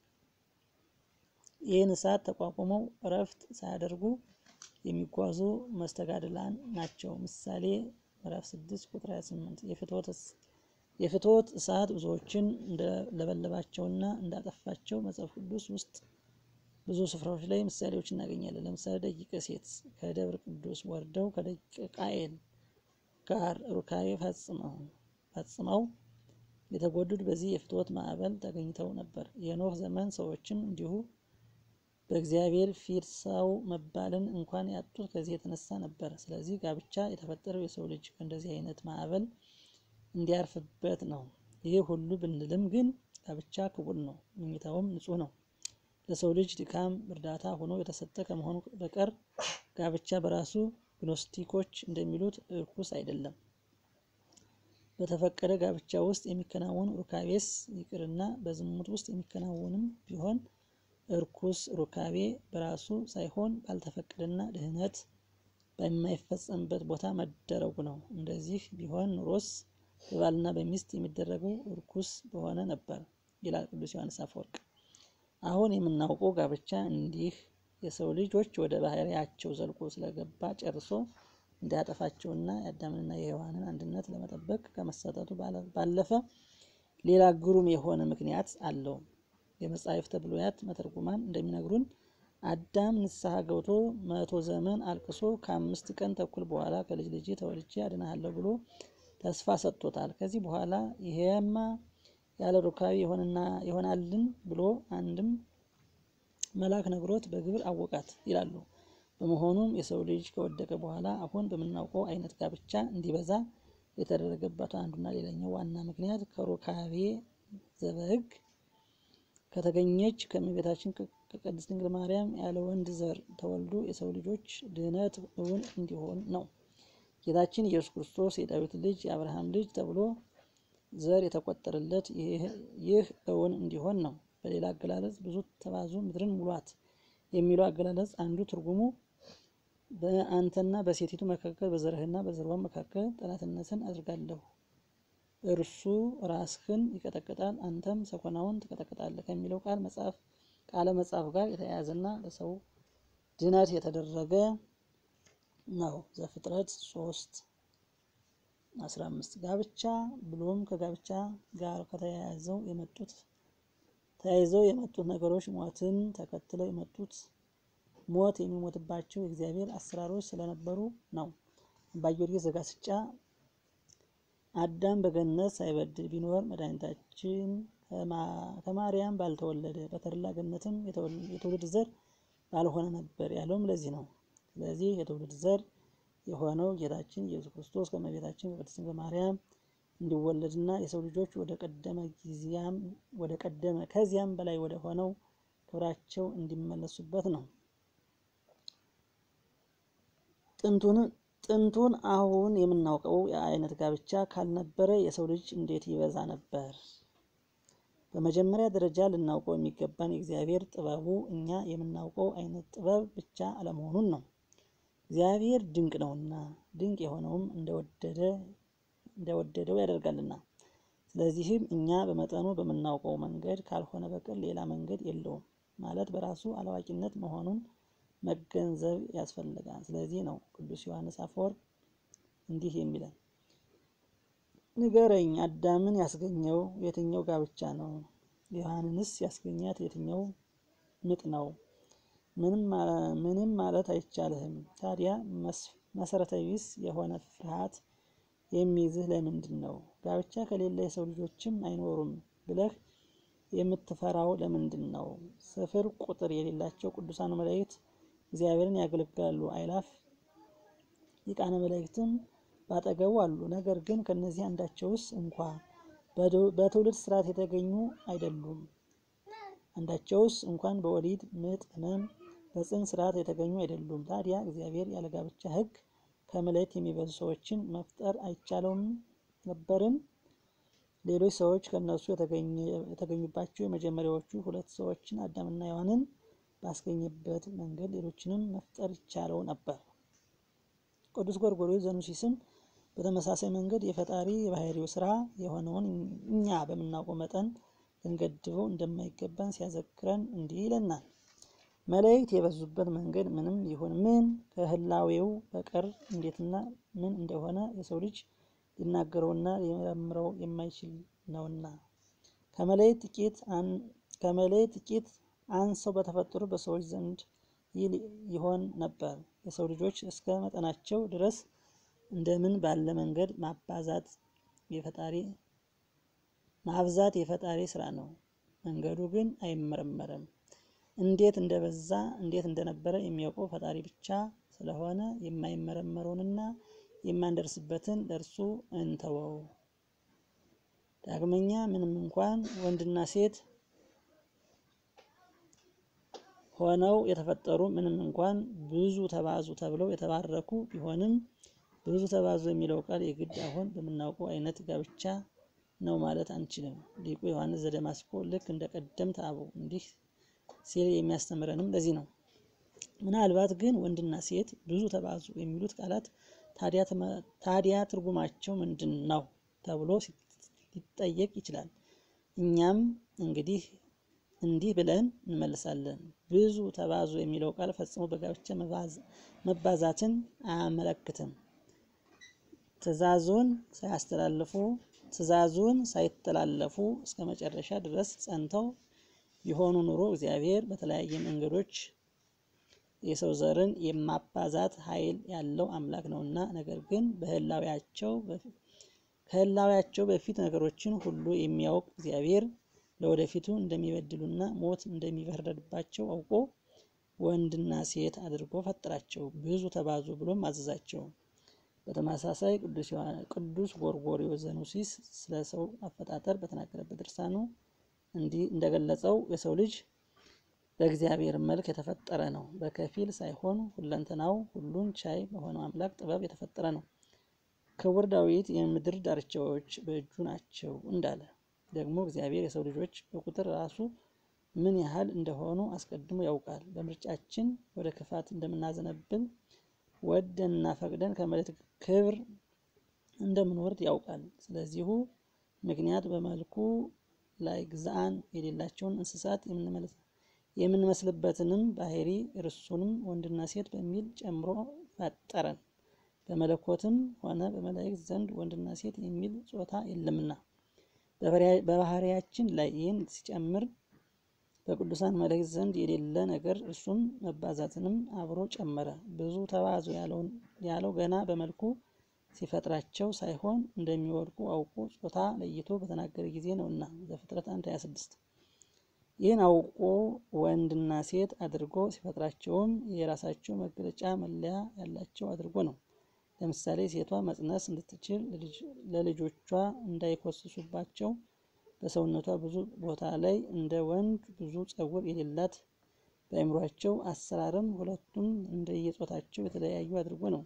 ይህን እሳት ተቋቁመው እረፍት ሳያደርጉ የሚጓዙ መስተጋድላን ናቸው። ምሳሌ ምዕራፍ 6 ቁጥር 28 የፍትወት እሳት ብዙዎችን እንደለበለባቸውና እንዳጠፋቸው መጽሐፍ ቅዱስ ውስጥ ብዙ ስፍራዎች ላይ ምሳሌዎች እናገኛለን። ለምሳሌ ደቂቀ ሴት ከደብረ ቅዱስ ወርደው ከደቂቀ ቃየል ጋር ሩካቤ ፈጽመው የተጎዱት በዚህ የፍትወት ማዕበል ተገኝተው ነበር። የኖህ ዘመን ሰዎችም እንዲሁ በእግዚአብሔር ፊት ሰው መባልን እንኳን ያጡት ከዚህ የተነሳ ነበር። ስለዚህ ጋብቻ የተፈጠረው የሰው ልጅ ከእንደዚህ አይነት ማዕበል እንዲያርፍበት ነው። ይህ ሁሉ ብንልም ግን ጋብቻ ክቡር ነው፣ መኝታውም ንጹሕ ነው። ለሰው ልጅ ድካም እርዳታ ሆኖ የተሰጠ ከመሆኑ በቀር ጋብቻ በራሱ ግኖስቲኮች እንደሚሉት እርኩስ አይደለም። በተፈቀደ ጋብቻ ውስጥ የሚከናወን ሩካቤስ ይቅርና በዝሙት ውስጥ የሚከናወንም ቢሆን እርኩስ ሩካቤ በራሱ ሳይሆን ባልተፈቀደና ድህነት በማይፈጸምበት ቦታ መደረጉ ነው። እንደዚህ ቢሆን ኑሮስ በባልና በሚስት የሚደረገው እርኩስ በሆነ ነበር ይላል ቅዱስ ዮሐንስ አፈወርቅ። አሁን የምናውቀው ጋብቻ እንዲህ የሰው ልጆች ወደ ባህሪያቸው ዘልቆ ስለገባ ጨርሶ እንዳያጠፋቸውና የአዳምንና የሔዋንን አንድነት ለመጠበቅ ከመሰጠቱ ባለፈ ሌላ ግሩም የሆነ ምክንያት አለው። የመጻሕፍተ ብሉያት መተርጉማን እንደሚነግሩን አዳም ንስሐ ገብቶ መቶ ዘመን አልቅሶ ከአምስት ቀን ተኩል በኋላ ከልጅ ልጅ ተወልጄ አድናሃለሁ ብሎ ተስፋ ሰጥቶታል። ከዚህ በኋላ ይሄማ ያለ ሩካቤ ይሆናልን ብሎ አንድም መልአክ ነግሮት በግብር አወቃት ይላሉ። በመሆኑም የሰው ልጅ ከወደቀ በኋላ አሁን በምናውቀው አይነት ጋብቻ እንዲበዛ የተደረገበት አንዱና ሌላኛው ዋና ምክንያት ከሩካቤ ዘበሕግ ከተገኘች ከእመቤታችን ከቅድስት ድንግል ማርያም ያለ ወንድ ዘር ተወልዶ የሰው ልጆች ድህነት እውን እንዲሆን ነው። ጌታችን ኢየሱስ ክርስቶስ የዳዊት ልጅ የአብርሃም ልጅ ተብሎ ዘር የተቆጠረለት ይህ እውን እንዲሆን ነው። በሌላ አገላለጽ ብዙ ተባዙ ምድርን ሙሏት የሚለው አገላለጽ አንዱ ትርጉሙ በአንተና በሴቲቱ መካከል በዘርህና በዘርዋ መካከል ጠላትነትን አድርጋለሁ፣ እርሱ ራስህን ይቀጠቅጣል፣ አንተም ሰኮናውን ትቀጠቅጣለህ ከሚለው ቃል መጽሐፍ ቃለ መጽሐፍ ጋር የተያያዘና ለሰው ድነት የተደረገ ነው። ዘፍጥረት ሶስት አስራ አምስት ጋብቻ ብሎም ከጋብቻ ጋር ከተያያዘው የመጡት ተያይዘው የመጡት ነገሮች ሞትን ተከትለው የመጡት ሞት የሚሞትባቸው የእግዚአብሔር አሰራሮች ስለነበሩ ነው። አባ ጊዮርጊስ ዘጋስጫ አዳም በገነት ሳይበድል ቢኖር መድኃኒታችን ከማርያም ባልተወለደ በተድላ ገነትም የትውልድ ዘር ባልሆነ ነበር ያለውም ለዚህ ነው። ስለዚህ የትውልድ ዘር የሆነው ጌታችን ኢየሱስ ክርስቶስ ከእመቤታችን ከቅድስት ድንግል ማርያም እንዲወለድና የሰው ልጆች ወደ ቀደመ ጊዜያም ወደ ቀደመ ከዚያም በላይ ወደ ሆነው ክብራቸው እንዲመለሱበት ነው። ጥንቱን ጥንቱን አሁን የምናውቀው የአይነት ጋብቻ ካልነበረ የሰው ልጅ እንዴት ይበዛ ነበር? በመጀመሪያ ደረጃ ልናውቀው የሚገባን የእግዚአብሔር ጥበቡ እኛ የምናውቀው አይነት ጥበብ ብቻ አለመሆኑን ነው። እግዚአብሔር ድንቅ ነውና ድንቅ የሆነውም እንደወደደ እንደወደደው ያደርጋልና። ስለዚህም እኛ በመጠኑ በምናውቀው መንገድ ካልሆነ በቀር ሌላ መንገድ የለውም ማለት በራሱ አላዋቂነት መሆኑን መገንዘብ ያስፈልጋል። ስለዚህ ነው ቅዱስ ዮሐንስ አፈወርቅ እንዲህ የሚለን ንገረኝ፣ አዳምን ያስገኘው የትኛው ጋብቻ ነው? ሔዋንንስ ያስገኛት የትኛው ምጥ ነው? ምንም ማለት አይቻልህም። ታዲያ መሰረተ ቢስ የሆነ ፍርሃት የሚይዝህ ለምንድን ነው? ጋብቻ ከሌለ የሰው ልጆችም አይኖሩም ብለህ የምትፈራው ለምንድን ነው? ስፍር ቁጥር የሌላቸው ቅዱሳን መላእክት እግዚአብሔርን ያገለግላሉ። አይላፍ ሊቃነ መላእክትም ባጠገቡ አሉ። ነገር ግን ከነዚህ አንዳቸውስ እንኳ በትውልድ ስርዓት የተገኙ አይደሉም። አንዳቸውስ እንኳን በወሊድ ምጥ ሕመም በጽንስ ስርዓት የተገኙ አይደሉም። ታዲያ እግዚአብሔር ያለ ጋብቻ ሕግ ከመላእክት የሚበዙ ሰዎችን መፍጠር አይቻለውም ነበርን? ሌሎች ሰዎች ከእነሱ የተገኙባቸው የመጀመሪያዎቹ ሁለት ሰዎችን አዳምና ሔዋንን ባስገኘበት መንገድ ሌሎችንም መፍጠር ይቻለው ነበር። ቅዱስ ጎርጎርዮስ ዘኑሲስም በተመሳሳይ መንገድ የፈጣሪ የባህሪው ስራ የሆነውን እኛ በምናውቀው መጠን ልንገድበው እንደማይገባን ሲያዘክረን እንዲህ ይለናል። መላእክት የበዙበት መንገድ ምንም ይሁን ምን ከህላዌው በቀር እንዴትና ምን እንደሆነ የሰው ልጅ ሊናገረውና ሊመረምረው የማይችል ነውና ከመላእክት ጥቂት ከመላእክት ጥቂት አንሰው በተፈጠሩ በሰዎች ዘንድ ይሆን ነበር። የሰው ልጆች እስከ መጠናቸው ድረስ እንደምን ባለ መንገድ ማባዛት የፈጣሪ ማብዛት የፈጣሪ ስራ ነው። መንገዱ ግን አይመረመርም። እንዴት እንደበዛ እንዴት እንደነበረ የሚያውቀው ፈጣሪ ብቻ ስለሆነ የማይመረመረውንና የማንደርስበትን ለእርሱ እንተወው። ዳግመኛ ምንም እንኳን ወንድና ሴት ሆነው የተፈጠሩ ምንም እንኳን ብዙ ተባዙ ተብለው የተባረኩ ቢሆንም ብዙ ተባዙ የሚለው ቃል የግድ አሁን በምናውቀው አይነት ጋብቻ ነው ማለት አንችልም። ሊቁ ዮሐንስ ዘደማስቆ ልክ እንደ ቀደምት አበው እንዲህ ሲል የሚያስተምረንም ለዚህ ነው። ምናልባት ግን ወንድና ሴት ብዙ ተባዙ የሚሉት ቃላት ታዲያ ትርጉማቸው ምንድን ነው ተብሎ ሊጠየቅ ይችላል። እኛም እንግዲህ እንዲህ ብለን እንመልሳለን። ብዙ ተባዙ የሚለው ቃል ፈጽሞ በጋብቻ መባዛትን አያመለክትም። ትእዛዙን ሳያስተላልፉ ትእዛዙን ሳይተላለፉ እስከ መጨረሻ ድረስ ጸንተው የሆኑ ኑሮ እግዚአብሔር በተለያየ መንገዶች የሰው ዘርን የማባዛት ኃይል ያለው አምላክ ነውና፣ ነገር ግን በህላዊያቸው ከህላዊያቸው በፊት ነገሮችን ሁሉ የሚያውቅ እግዚአብሔር ለወደፊቱ እንደሚበድሉና ሞት እንደሚፈረድባቸው አውቆ ወንድና ሴት አድርጎ ፈጠራቸው። ብዙ ተባዙ ብሎም አዘዛቸው። በተመሳሳይ ቅዱስ ጎርጎርዮስ ዘኑሲስ ስለ ሰው አፈጣጠር በተናገረበት ድርሳኑ እንዲህ እንደገለጸው የሰው ልጅ በእግዚአብሔር መልክ የተፈጠረ ነው። በከፊል ሳይሆን ሁለንተናው ሁሉን ቻይ በሆነው አምላክ ጥበብ የተፈጠረ ነው። ክቡር ዳዊት የምድር ዳርቻዎች በእጁ ናቸው እንዳለ ደግሞ እግዚአብሔር የሰው ልጆች በቁጥር ራሱ ምን ያህል እንደሆኑ አስቀድሞ ያውቃል። በምርጫችን ወደ ክፋት እንደምናዘነብል ወደንና ፈቅደን ከመሬት ክብር እንደምንወርድ ያውቃል። ስለዚሁ ምክንያት በመልኩ ላይ ግዛአን የሌላቸውን እንስሳት የምንመስልበትንም ባህሪ እርሱንም ወንድና ሴት በሚል ጨምሮ ፈጠረን። በመለኮትም ሆነ በመላእክት ዘንድ ወንድና ሴት የሚል ጾታ የለምና በባህሪያችን ላይ ይህን ሲጨምር በቅዱሳን መላእክት ዘንድ የሌለ ነገር እርሱም መባዛትንም አብሮ ጨመረ። ብዙ ተባዙ ያለው ገና በመልኩ ሲፈጥራቸው ሳይሆን እንደሚወድቁ አውቆ ጾታ ለይቶ በተናገረ ጊዜ ነውና ዘፍጥረት 1 26 ይህን አውቆ ወንድና ሴት አድርጎ ሲፈጥራቸውም የራሳቸው መገለጫ መለያ ያላቸው አድርጎ ነው። ለምሳሌ ሴቷ መጽነስ እንድትችል ለልጆቿ እንዳይኮስሱባቸው በሰውነቷ ብዙ ቦታ ላይ እንደ ወንድ ብዙ ጸጉር የሌላት በአእምሯቸው አሰራርም ሁለቱም እንደየጾታቸው የተለያዩ አድርጎ ነው።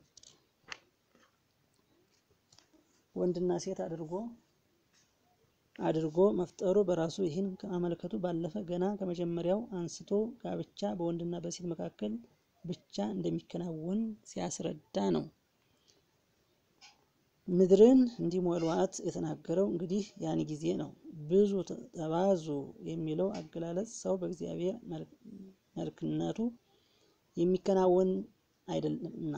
ወንድና ሴት አድርጎ አድርጎ መፍጠሩ በራሱ ይህን ከማመልከቱ ባለፈ ገና ከመጀመሪያው አንስቶ ጋብቻ በወንድና በሴት መካከል ብቻ እንደሚከናወን ሲያስረዳ ነው። ምድርን እንዲሞሏት የተናገረው እንግዲህ ያን ጊዜ ነው። ብዙ ተባዙ የሚለው አገላለጽ ሰው በእግዚአብሔር መልክነቱ የሚከናወን አይደለምና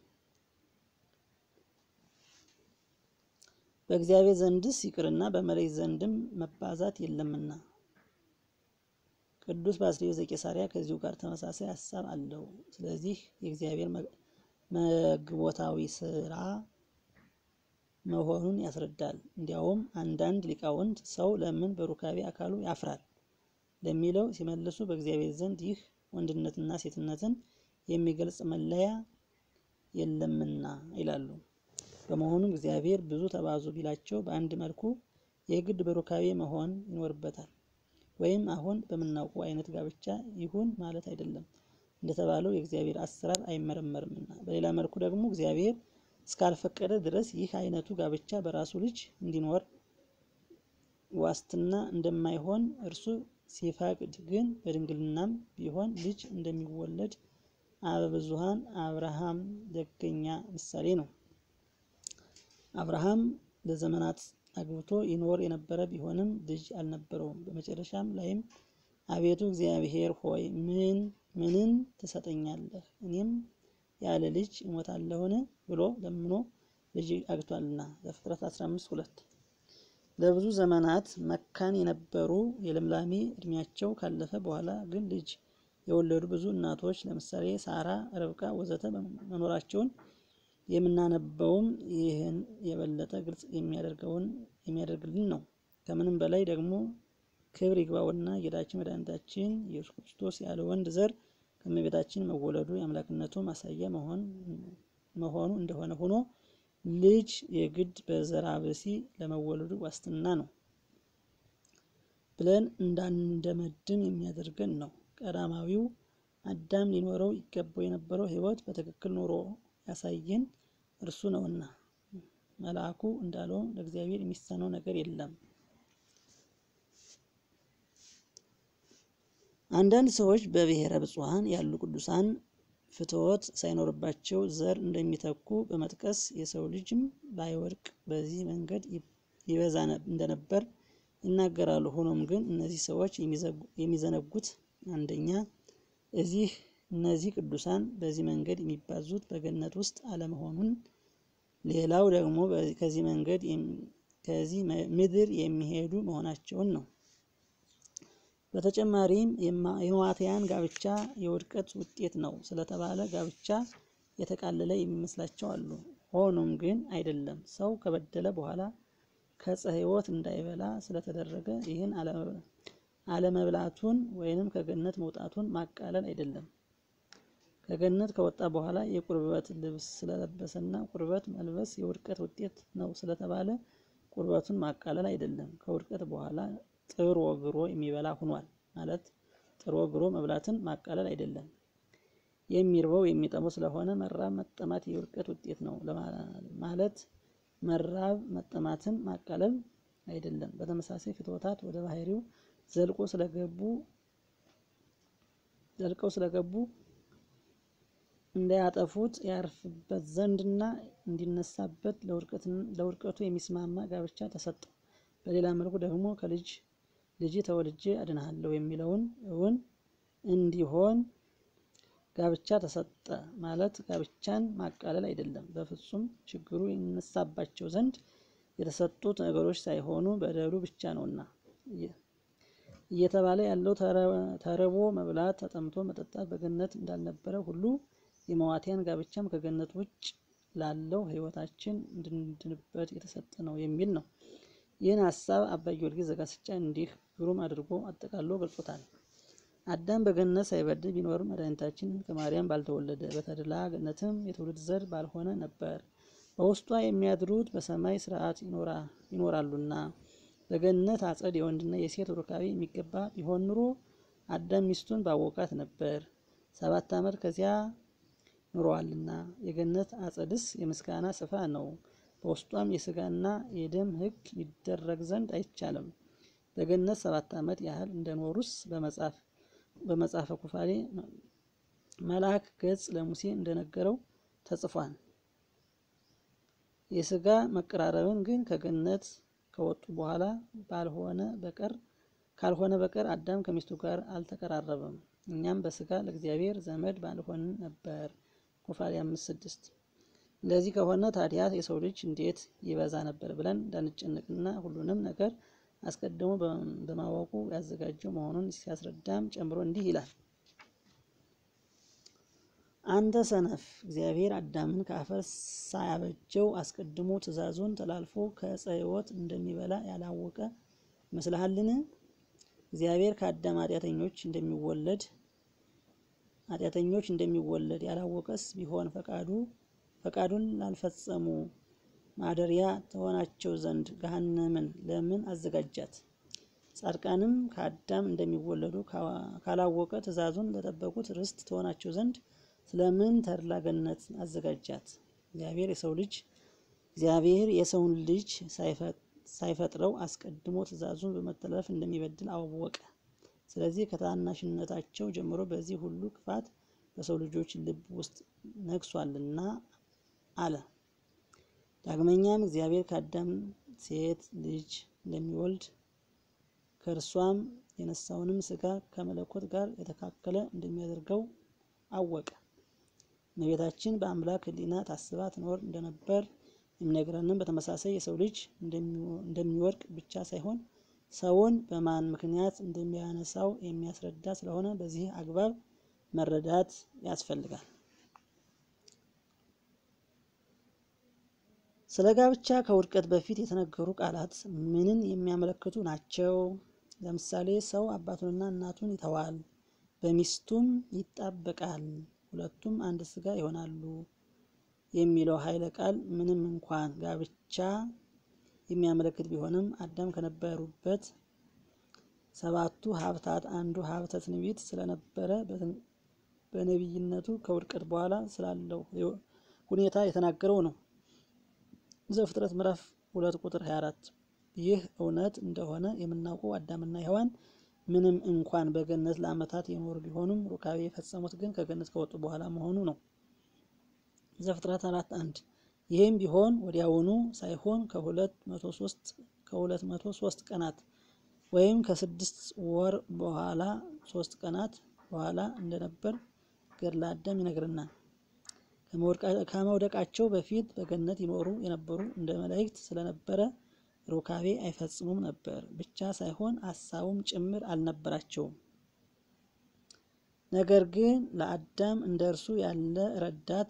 በእግዚአብሔር ዘንድስ ይቅርና በመላእክት ዘንድም መባዛት የለምና። ቅዱስ ባስልዮስ ዘቄሳርያ ከዚሁ ጋር ተመሳሳይ ሀሳብ አለው። ስለዚህ የእግዚአብሔር መግቦታዊ ስራ መሆኑን ያስረዳል። እንዲያውም አንዳንድ ሊቃውንት ሰው ለምን በሩካቤ አካሉ ያፍራል ለሚለው ሲመልሱ በእግዚአብሔር ዘንድ ይህ ወንድነትና ሴትነትን የሚገልጽ መለያ የለምና ይላሉ። በመሆኑም እግዚአብሔር ብዙ ተባዙ ቢላቸው በአንድ መልኩ የግድ በሩካቤ መሆን ይኖርበታል። ወይም አሁን በምናውቀው አይነት ጋብቻ ይሁን ማለት አይደለም። እንደተባለው የእግዚአብሔር አሰራር አይመረመርምና። በሌላ መልኩ ደግሞ እግዚአብሔር እስካልፈቀደ ድረስ ይህ አይነቱ ጋብቻ በራሱ ልጅ እንዲኖር ዋስትና እንደማይሆን እርሱ ሲፈቅድ ግን በድንግልናም ቢሆን ልጅ እንደሚወለድ አበብዙኃን አብርሃም ደገኛ ምሳሌ ነው። አብርሃም ለዘመናት አግብቶ ይኖር የነበረ ቢሆንም ልጅ አልነበረውም። በመጨረሻም ላይም አቤቱ እግዚአብሔር ሆይ ምን ምንን ትሰጠኛለህ? እኔም ያለ ልጅ እሞታለሁን? ብሎ ለምኖ ልጅ አግቷልና ዘፍጥረት 15 ሁለት ለብዙ ዘመናት መካን የነበሩ የልምላሜ እድሜያቸው ካለፈ በኋላ ግን ልጅ የወለዱ ብዙ እናቶች ለምሳሌ ሳራ፣ ረብቃ ወዘተ መኖራቸውን የምናነበውም ይህን የበለጠ ግልጽ የሚያደርገውን የሚያደርግልን ነው። ከምንም በላይ ደግሞ ክብር ይግባውና ጌታችን መድኃኒታችን ኢየሱስ ክርስቶስ ያለ ወንድ ዘር ከእመቤታችን መወለዱ የአምላክነቱ ማሳያ መሆኑ እንደሆነ ሆኖ ልጅ የግድ በዘራ ብሲ ለመወለዱ ዋስትና ነው ብለን እንዳንደመድም የሚያደርገን ነው። ቀዳማዊው አዳም ሊኖረው ይገባው የነበረው ሕይወት በትክክል ኖሮ ያሳየን እርሱ ነውና መልአኩ እንዳለው ለእግዚአብሔር የሚሳነው ነገር የለም። አንዳንድ ሰዎች በብሔረ ብፁዓን ያሉ ቅዱሳን ፍትወት ሳይኖርባቸው ዘር እንደሚተኩ በመጥቀስ የሰው ልጅም ባይወድቅ በዚህ መንገድ ይበዛ እንደነበር ይናገራሉ። ሆኖም ግን እነዚህ ሰዎች የሚዘነጉት አንደኛ እዚህ እነዚህ ቅዱሳን በዚህ መንገድ የሚባዙት በገነት ውስጥ አለመሆኑን፣ ሌላው ደግሞ ከዚህ መንገድ ከዚህ ምድር የሚሄዱ መሆናቸውን ነው። በተጨማሪም የሕማማትያን ጋብቻ የውድቀት ውጤት ነው ስለተባለ ጋብቻ የተቃለለ የሚመስላቸው አሉ። ሆኖም ግን አይደለም። ሰው ከበደለ በኋላ ከዕፀ ሕይወት እንዳይበላ ስለተደረገ ይህን አለመብላቱን ወይንም ከገነት መውጣቱን ማቃለል አይደለም። ከገነት ከወጣ በኋላ የቁርበት ልብስ ስለለበሰና ቁርበት መልበስ የውድቀት ውጤት ነው ስለተባለ ቁርበቱን ማቃለል አይደለም። ከውድቀት በኋላ ጥሮ ግሮ የሚበላ ሁኗል ማለት ጥሮ ግሮ መብላትን ማቃለል አይደለም። የሚርበው የሚጠመው ስለሆነ መራብ መጠማት የውድቀት ውጤት ነው ማለት መራብ መጠማትን ማቃለል አይደለም። በተመሳሳይ ፍትወታት ወደ ባህሪው ዘልቆ ስለገቡ ዘልቀው ስለገቡ እንዳያጠፉት ያርፍበት ዘንድና እንዲነሳበት ለውድቀቱ የሚስማማ ጋብቻ ተሰጠው። በሌላ መልኩ ደግሞ ከልጅ ልጅ ተወልጄ አድንሃለሁ የሚለውን እውን እንዲሆን ጋብቻ ተሰጠ ማለት ጋብቻን ማቃለል አይደለም። በፍጹም ችግሩ ይነሳባቸው ዘንድ የተሰጡት ነገሮች ሳይሆኑ በደሉ ብቻ ነውና እየተባለ ያለው ተርቦ መብላት ተጠምቶ መጠጣት በገነት እንዳልነበረ ሁሉ የመዋቲያን ጋብቻም ከገነት ውጭ ላለው ሕይወታችን እንድንድንበት የተሰጠ ነው የሚል ነው። ይህን ሀሳብ አባ ጊዮርጊስ ዘጋስጫ እንዲህ ግሩም አድርጎ አጠቃሎ ገልጾታል። አዳም በገነት ሳይበድል ቢኖር መድኃኒታችን ከማርያም ባልተወለደ፣ በተድላ ገነትም የትውልድ ዘር ባልሆነ ነበር። በውስጧ የሚያድሩት በሰማይ ስርዓት ይኖራሉና በገነት አጸድ የወንድና የሴት ሩካቤ የሚገባ ቢሆን ኑሮ አዳም ሚስቱን ባወቃት ነበር። ሰባት ዓመት ከዚያ ኑረዋልና የገነት አጸድስ የምስጋና ስፍራ ነው። በውስጧም የስጋና የደም ሕግ ይደረግ ዘንድ አይቻልም። በገነት ሰባት ዓመት ያህል እንደኖሩስ በመጽሐፈ ኩፋሌ መልአክ ገጽ ለሙሴ እንደነገረው ተጽፏል። የስጋ መቀራረብን ግን ከገነት ከወጡ በኋላ ባልሆነ በቀር ካልሆነ በቀር አዳም ከሚስቱ ጋር አልተቀራረበም። እኛም በስጋ ለእግዚአብሔር ዘመድ ባልሆንን ነበር። ኩፋሌ አምስት ስድስት እንደዚህ ከሆነ ታዲያ የሰው ልጅ እንዴት ይበዛ ነበር ብለን እንዳንጨነቅና ሁሉንም ነገር አስቀድሞ በማወቁ ያዘጋጀው መሆኑን ሲያስረዳም ጨምሮ እንዲህ ይላል። አንተ ሰነፍ፣ እግዚአብሔር አዳምን ከአፈር ሳያበጀው አስቀድሞ ትእዛዙን ተላልፎ ከዕፀ ሕይወት እንደሚበላ ያላወቀ ይመስልሃልን? እግዚአብሔር ከአዳም ኃጢአተኞች እንደሚወለድ ኃጢአተኞች እንደሚወለድ ያላወቀስ ቢሆን ፈቃዱ ፈቃዱን ላልፈጸሙ ማደሪያ ተሆናቸው ዘንድ ገሃነምን ለምን አዘጋጃት? ጻድቃንም ከአዳም እንደሚወለዱ ካላወቀ ትእዛዙን ለጠበቁት ርስት ትሆናቸው ዘንድ ስለምን ተድላ ገነት አዘጋጃት? እግዚአብሔር የሰው ልጅ እግዚአብሔር የሰውን ልጅ ሳይፈጥረው አስቀድሞ ትእዛዙን በመተላለፍ እንደሚበድል አወቀ። ስለዚህ ከታናሽነታቸው ጀምሮ በዚህ ሁሉ ክፋት በሰው ልጆች ልብ ውስጥ ነግሷልና አለ። ዳግመኛም እግዚአብሔር ከአዳም ሴት ልጅ እንደሚወልድ ከእርሷም የነሳውንም ሥጋ ከመለኮት ጋር የተካከለ እንደሚያደርገው አወቀ። እመቤታችን በአምላክ ሕሊና ታስባ ትኖር እንደነበር የሚነግረንም በተመሳሳይ የሰው ልጅ እንደሚወድቅ ብቻ ሳይሆን ሰውን በማን ምክንያት እንደሚያነሳው የሚያስረዳ ስለሆነ በዚህ አግባብ መረዳት ያስፈልጋል። ስለ ጋብቻ ከውድቀት በፊት የተነገሩ ቃላት ምንን የሚያመለክቱ ናቸው? ለምሳሌ ሰው አባቱንና እናቱን ይተዋል፣ በሚስቱም ይጣበቃል፣ ሁለቱም አንድ ሥጋ ይሆናሉ የሚለው ኃይለ ቃል ምንም እንኳን ጋብቻ የሚያመለክት ቢሆንም አዳም ከነበሩበት ሰባቱ ሀብታት አንዱ ሀብተ ትንቢት ስለነበረ በነቢይነቱ ከውድቀት በኋላ ስላለው ሁኔታ የተናገረው ነው። ዘፍጥረት ምዕራፍ ሁለት ቁጥር 24 ይህ እውነት እንደሆነ የምናውቀው አዳምና ሔዋን ምንም እንኳን በገነት ለዓመታት የኖሩ ቢሆኑም ሩካቤ የፈጸሙት ግን ከገነት ከወጡ በኋላ መሆኑ ነው። ዘፍጥረት አራት አንድ ይህም ቢሆን ወዲያውኑ ሳይሆን ከሁለት መቶ ሶስት ከሁለት መቶ ሶስት ቀናት ወይም ከስድስት ወር በኋላ ሶስት ቀናት በኋላ እንደነበር ገድለ አዳም ይነግረናል። ከመውደቃቸው በፊት በገነት ይኖሩ የነበሩ እንደ መላእክት ስለነበረ ሩካቤ አይፈጽሙም ነበር ብቻ ሳይሆን ሀሳቡም ጭምር አልነበራቸውም። ነገር ግን ለአዳም እንደ እርሱ ያለ ረዳት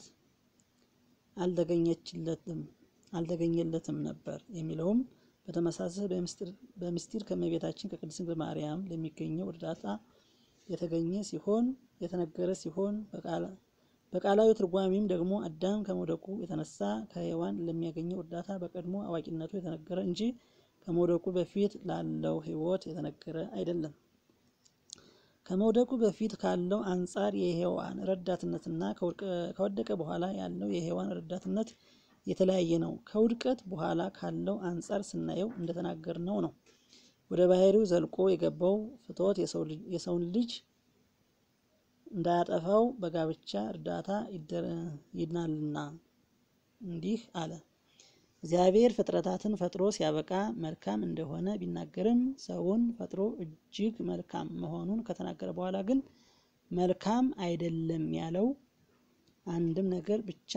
አልተገኘችለትም አልተገኘለትም ነበር የሚለውም በተመሳሳይ በምስጢር ከእመቤታችን ከቅድስት ድንግል ማርያም ለሚገኘው እርዳታ የተገኘ ሲሆን የተነገረ ሲሆን በቃላዊ ትርጓሜም ደግሞ አዳም ከመውደቁ የተነሳ ከሔዋን ለሚያገኘው እርዳታ በቀድሞ አዋቂነቱ የተነገረ እንጂ ከመውደቁ በፊት ላለው ሕይወት የተነገረ አይደለም። ከመውደቁ በፊት ካለው አንጻር የሔዋን ረዳትነትና ከወደቀ በኋላ ያለው የሔዋን ረዳትነት የተለያየ ነው። ከውድቀት በኋላ ካለው አንጻር ስናየው እንደተናገርነው ነው። ወደ ባህሪው ዘልቆ የገባው ፍትወት የሰውን ልጅ እንዳያጠፋው በጋብቻ እርዳታ ይድናልና እንዲህ አለ። እግዚአብሔር ፍጥረታትን ፈጥሮ ሲያበቃ መልካም እንደሆነ ቢናገርም ሰውን ፈጥሮ እጅግ መልካም መሆኑን ከተናገረ በኋላ ግን መልካም አይደለም ያለው አንድም ነገር ብቻ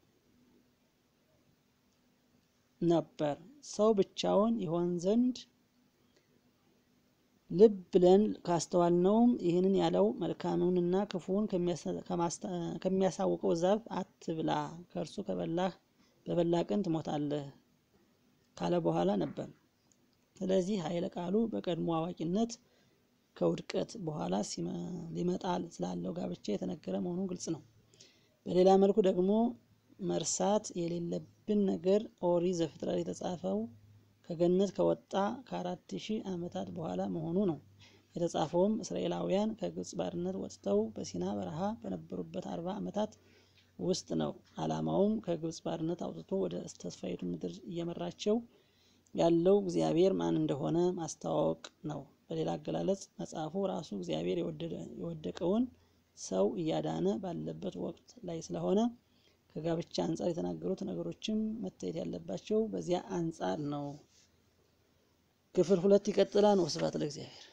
ነበር። ሰው ብቻውን ይሆን ዘንድ ልብ ብለን ካስተዋልነውም ይህንን ያለው መልካሙንና ክፉውን ከሚያሳውቀው ዛፍ አትብላ፣ ከእርሱ ከበላህ በበላ ቀን ትሞታለህ ካለ በኋላ ነበር። ስለዚህ ኃይለ ቃሉ በቀድሞ አዋቂነት ከውድቀት በኋላ ሊመጣል ስላለው ጋብቻ የተነገረ መሆኑን ግልጽ ነው። በሌላ መልኩ ደግሞ መርሳት የሌለብን ነገር ኦሪት ዘፍጥረት የተጻፈው ከገነት ከወጣ ከአራት ሺህ ዓመታት በኋላ መሆኑ ነው። የተጻፈውም እስራኤላውያን ከግብፅ ባርነት ወጥተው በሲና በረሃ በነበሩበት አርባ ዓመታት ውስጥ ነው። ዓላማውም ከግብፅ ባርነት አውጥቶ ወደ ተስፋይቱ ምድር እየመራቸው ያለው እግዚአብሔር ማን እንደሆነ ማስተዋወቅ ነው። በሌላ አገላለጽ መጽሐፉ ራሱ እግዚአብሔር የወደቀውን ሰው እያዳነ ባለበት ወቅት ላይ ስለሆነ ከጋብቻ አንጻር የተናገሩት ነገሮችም መታየት ያለባቸው በዚያ አንጻር ነው። ክፍል ሁለት ይቀጥላል። ወስብሐት ለእግዚአብሔር።